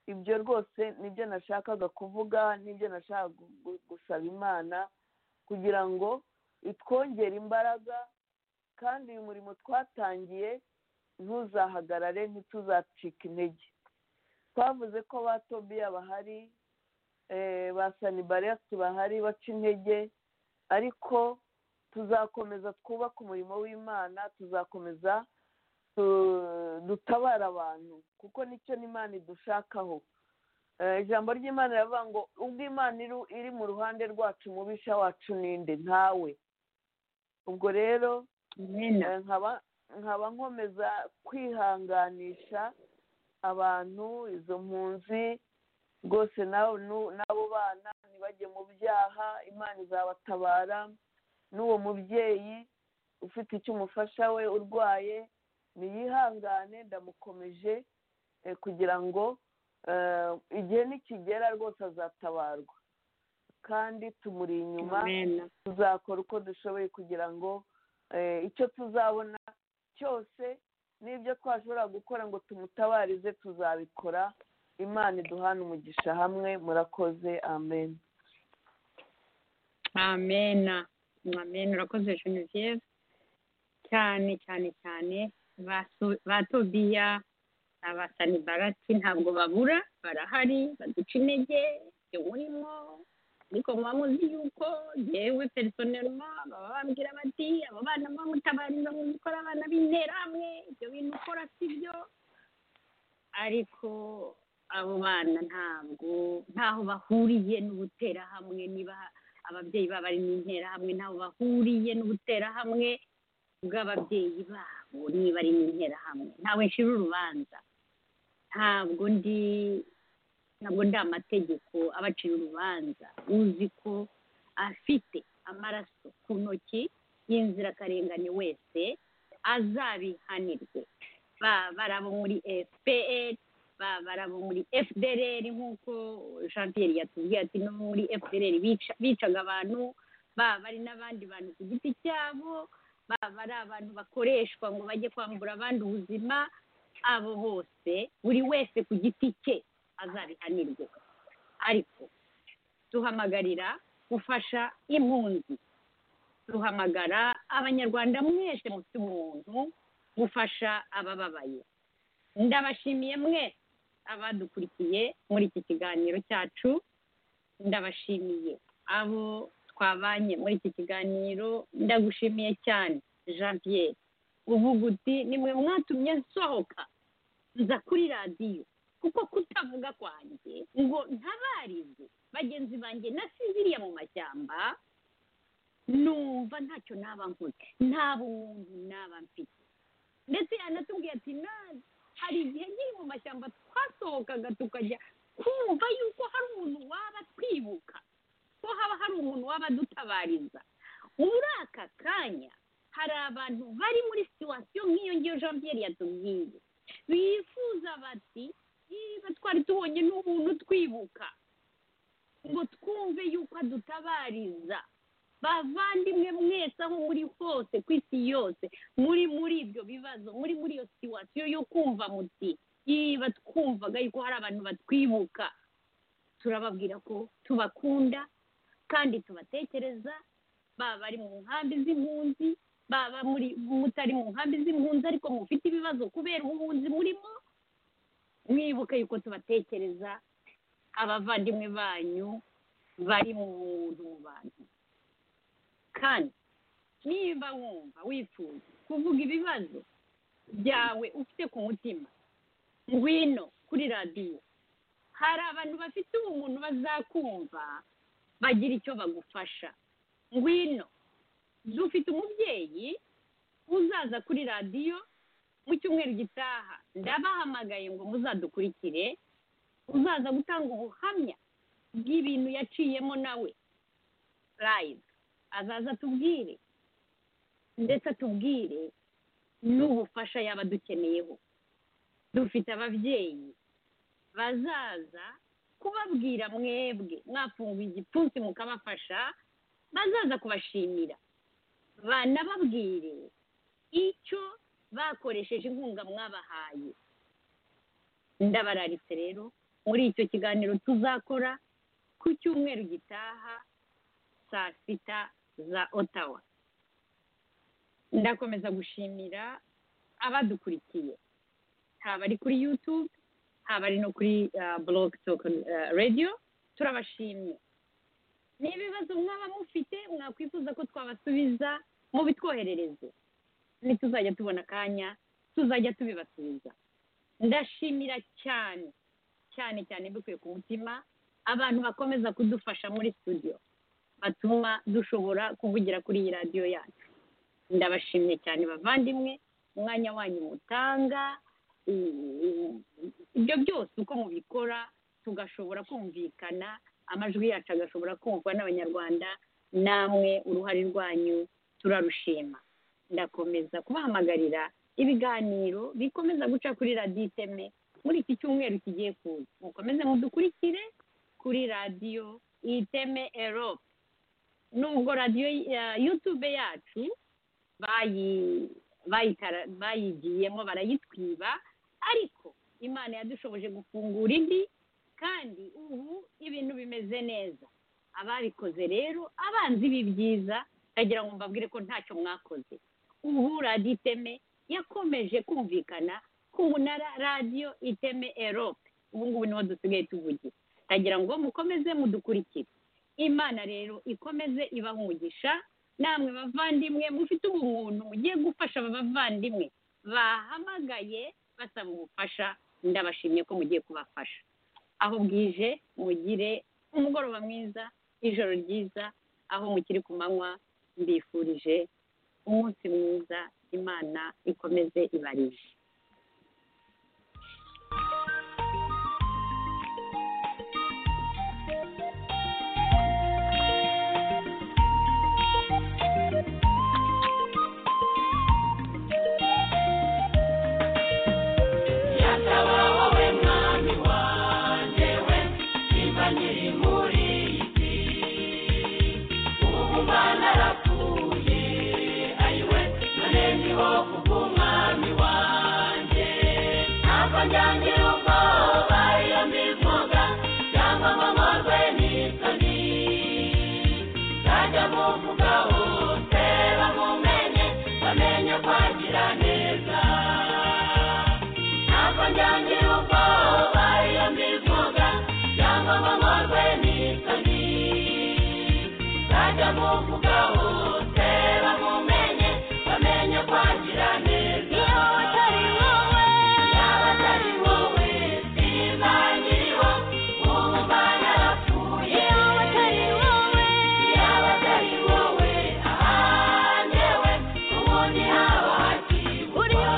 ibyo rwose nibyo nashakaga kuvuga nibyo nashakaga gusaba imana kugira ngo itwongere imbaraga kandi uyu murimo twatangiye ntuzahagarare ntituzacike intege twavuze ko ba tobiya bahari ba sanibariyasi bahari baca intege ariko tuzakomeza twubake umurimo w'imana tuzakomeza dutabara abantu kuko nicyo n'imana idushakaho ijambo ry'imana riravuga ngo ubwo imana iri mu ruhande rwacu mubisha wacu ninde ntawe ubwo rero nkaba nkomeza kwihanganisha abantu izo mpunzi rwose n'abo bana ntibajye mu byaha imana izabatabara n'uwo mubyeyi ufite icyo umufasha we urwaye niyihangane ndamukomeje kugira ngo igihe nikigera rwose azatabarwa kandi tumuri inyuma tuzakora uko dushoboye kugira ngo icyo tuzabona cyose n'ibyo twashobora gukora ngo tumutabarize tuzabikora imana iduhana umugisha hamwe murakoze amen amena amen urakoze jenoside cyane cyane cyane ba tobiya abasanibarati ntabwo babura barahari baduca intege iwurimo ariko muba muzi yuko yewe personelma baba babwira bati abo bana muba mutabariza mu gukora abana b'interahamwe ibyo bintu ukora si byo ariko abo bana ntabwo ntaho bahuriye n'ubuterahamwe niba ababyeyi babo ari mu interahamwe ntaho bahuriye n'ubuterahamwe bw'ababyeyi babo niba ari mu interahamwe ntawe nshira urubanza ntabwo ndi ntabwo ndi amategeko abacira urubanza uzi ko afite amaraso ku ntoki y'inzirakarengane wese azabihanirwe baba ari abo muri fpr baba ari abo muri fdr nk'uko jean pierre yatubwiye ati no muri fdr bicaga abantu baba ari n'abandi bantu ku giti cyabo baba ari abantu bakoreshwa ngo bajye kwambura abandi ubuzima abo bose buri wese ku giti cye azabihanirwe ariko duhamagarira gufasha impunzi duhamagara abanyarwanda mwese mufite umuntu gufasha abababaye ndabashimiye mwese abadukurikiye muri iki kiganiro cyacu ndabashimiye abo twabanye muri iki kiganiro ndagushimiye cyane jean pierre uvuga uti nimwe mwatumye nsohoka nza kuri radiyo kuko kutavuga kwanjye ngo ntabarize bagenzi banjye nasinziriye mu mashyamba numva ntacyo naba nkoze nta bumuntu naba mfite ndetse yanatubwiye ati nawe hari igihe nkiri mu mashyamba twasohokaga tukajya kumva yuko hari umuntu waba twibuka ko haba hari umuntu waba adutabariza muri aka kanya hari abantu bari muri situwasiyo nk'iyo ngiyo jean pierre yatubwiye bifuza bati niba twari tubonye n'umuntu twibuka ngo twumve yuko adutabariza bavandimwe mwese aho muri hose ku isi yose muri muri ibyo bibazo muri muri iyo situwasiyo yo kumva muti niba twumvaga yuko hari abantu batwibuka turababwira ko tubakunda kandi tubatekereza baba bari mu nkambi z'impunzi baba muri mutari mu nkambi z'impunzi ariko mufite ibibazo kubera ubuhunzi murimo mwibuke yuko tubatekereza abavandimwe banyu bari mu bantu kandi niba wumva wifuza kuvuga ibibazo byawe ufite ku mutima ngwino kuri radiyo hari abantu bafite ubumuntu bazakumva bagira icyo bagufasha ngwino dufite umubyeyi uzaza kuri radiyo mu cyumweru gitaha ndabahamagaye ngo muzadukurikire uzaza gutanga ubuhamya bw'ibintu yaciyemo nawe rayive azaza atubwire ndetse atubwire n'ubufasha yaba dukeneyeho dufite ababyeyi bazaza kubabwira mwebwe mwafunguye igipfunsi mukabafasha bazaza kubashimira banababwire icyo bakoresheje inkunga mwabahaye ndabararitse rero muri icyo kiganiro tuzakora ku cyumweru gitaha saa sita za otawa ndakomeza gushimira abadukurikiye haba ari kuri yutube haba ari no kuri boroke toke radiyo turabashimye ni ibibazo mwaba mufite mwakwifuza ko twabasubiza mubitwoherereze ntituzajya tubona akanya tuzajya tubibasubiza ndashimira cyane cyane cyane mbikuye ku mutima abantu bakomeza kudufasha muri studio batuma dushobora kuvugira kuri iyi radiyo yacu ndabashimye cyane bavandimwe umwanya wanyu mutanga ibyo byose uko mubikora tugashobora kumvikana amajwi yacu agashobora kumvwa n'abanyarwanda namwe uruhare rwanyu turarushima ndakomeza kubahamagarira ibiganiro bikomeza guca kuri radiyo iteme muri iki cyumweru kigiye kuza mukomeze mudukurikire kuri radiyo iteme erope nubwo radiyo yutube yacu bayigiyemo barayitwiba ariko imana yadushoboje gufungura indi kandi ubu ibintu bimeze neza ababikoze rero abanzi b'ibyiza ndagira ngo mbabwire ko ntacyo mwakoze ubu radiyo iteme yakomeje kumvikana ku munara radiyo iteme erope ubu ngubu niho dusigaye tuvugira ndagira ngo mukomeze mudukurikire imana rero ikomeze ibahungisha namwe bavandimwe mufite ubumuntu mugiye gufasha aba bavandimwe bahamagaye basaba ubufasha ndabashimye ko mugiye kubafasha aho bwije mugire umugoroba mwiza ijoro ryiza aho mukiri ku manywa mbifurije umunsi mwiza imana ikomeze ibarije yataba wowe mwami wanjye we niba nkiri muri iyi si ubu mwanarapfuye ayiwe none ndiho kubw'umwami wanjye ntabwo njyangira ubwoba iyo mbivuga cyangwa ngo nkorwe n'isoni nzajya muvuga hose bamumenye bamenye kwagira neza ntabwo njyangira ubwoba iyo mbivuga cyangwa ngo nkorwe n'isoni nzajya muvuga hose bamumenye bamenye kwagira neza iyo atari wowe yaba atari wowe sinzangiriho ubu mbanarapfuye iyo atari wowe yaba atari wowe ahanyewe ubundi haba hakiri urimo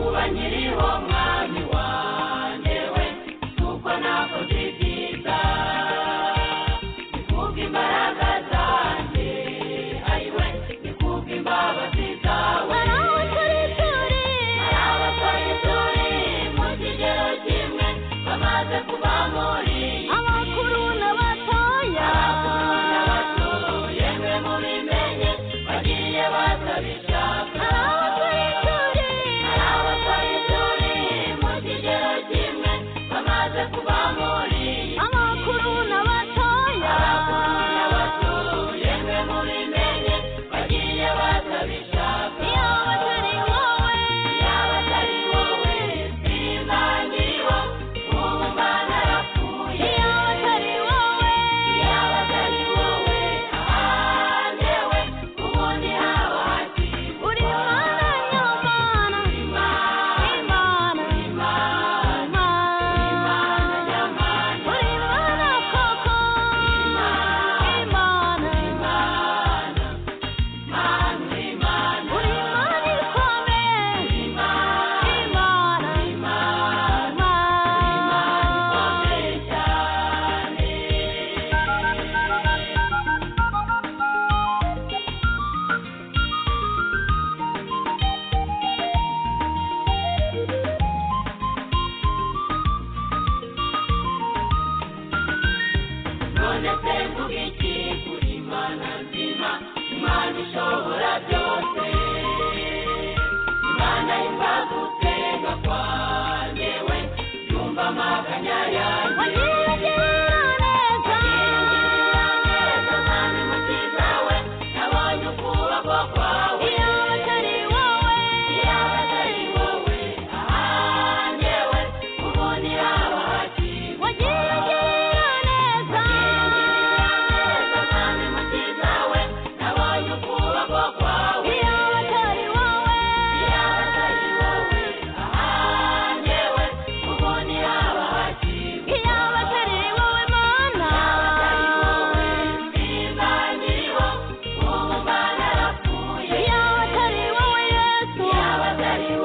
uba nkiriho mwami wawe imbavu tega kwanjye we yumva amaganya yanjye Yeah.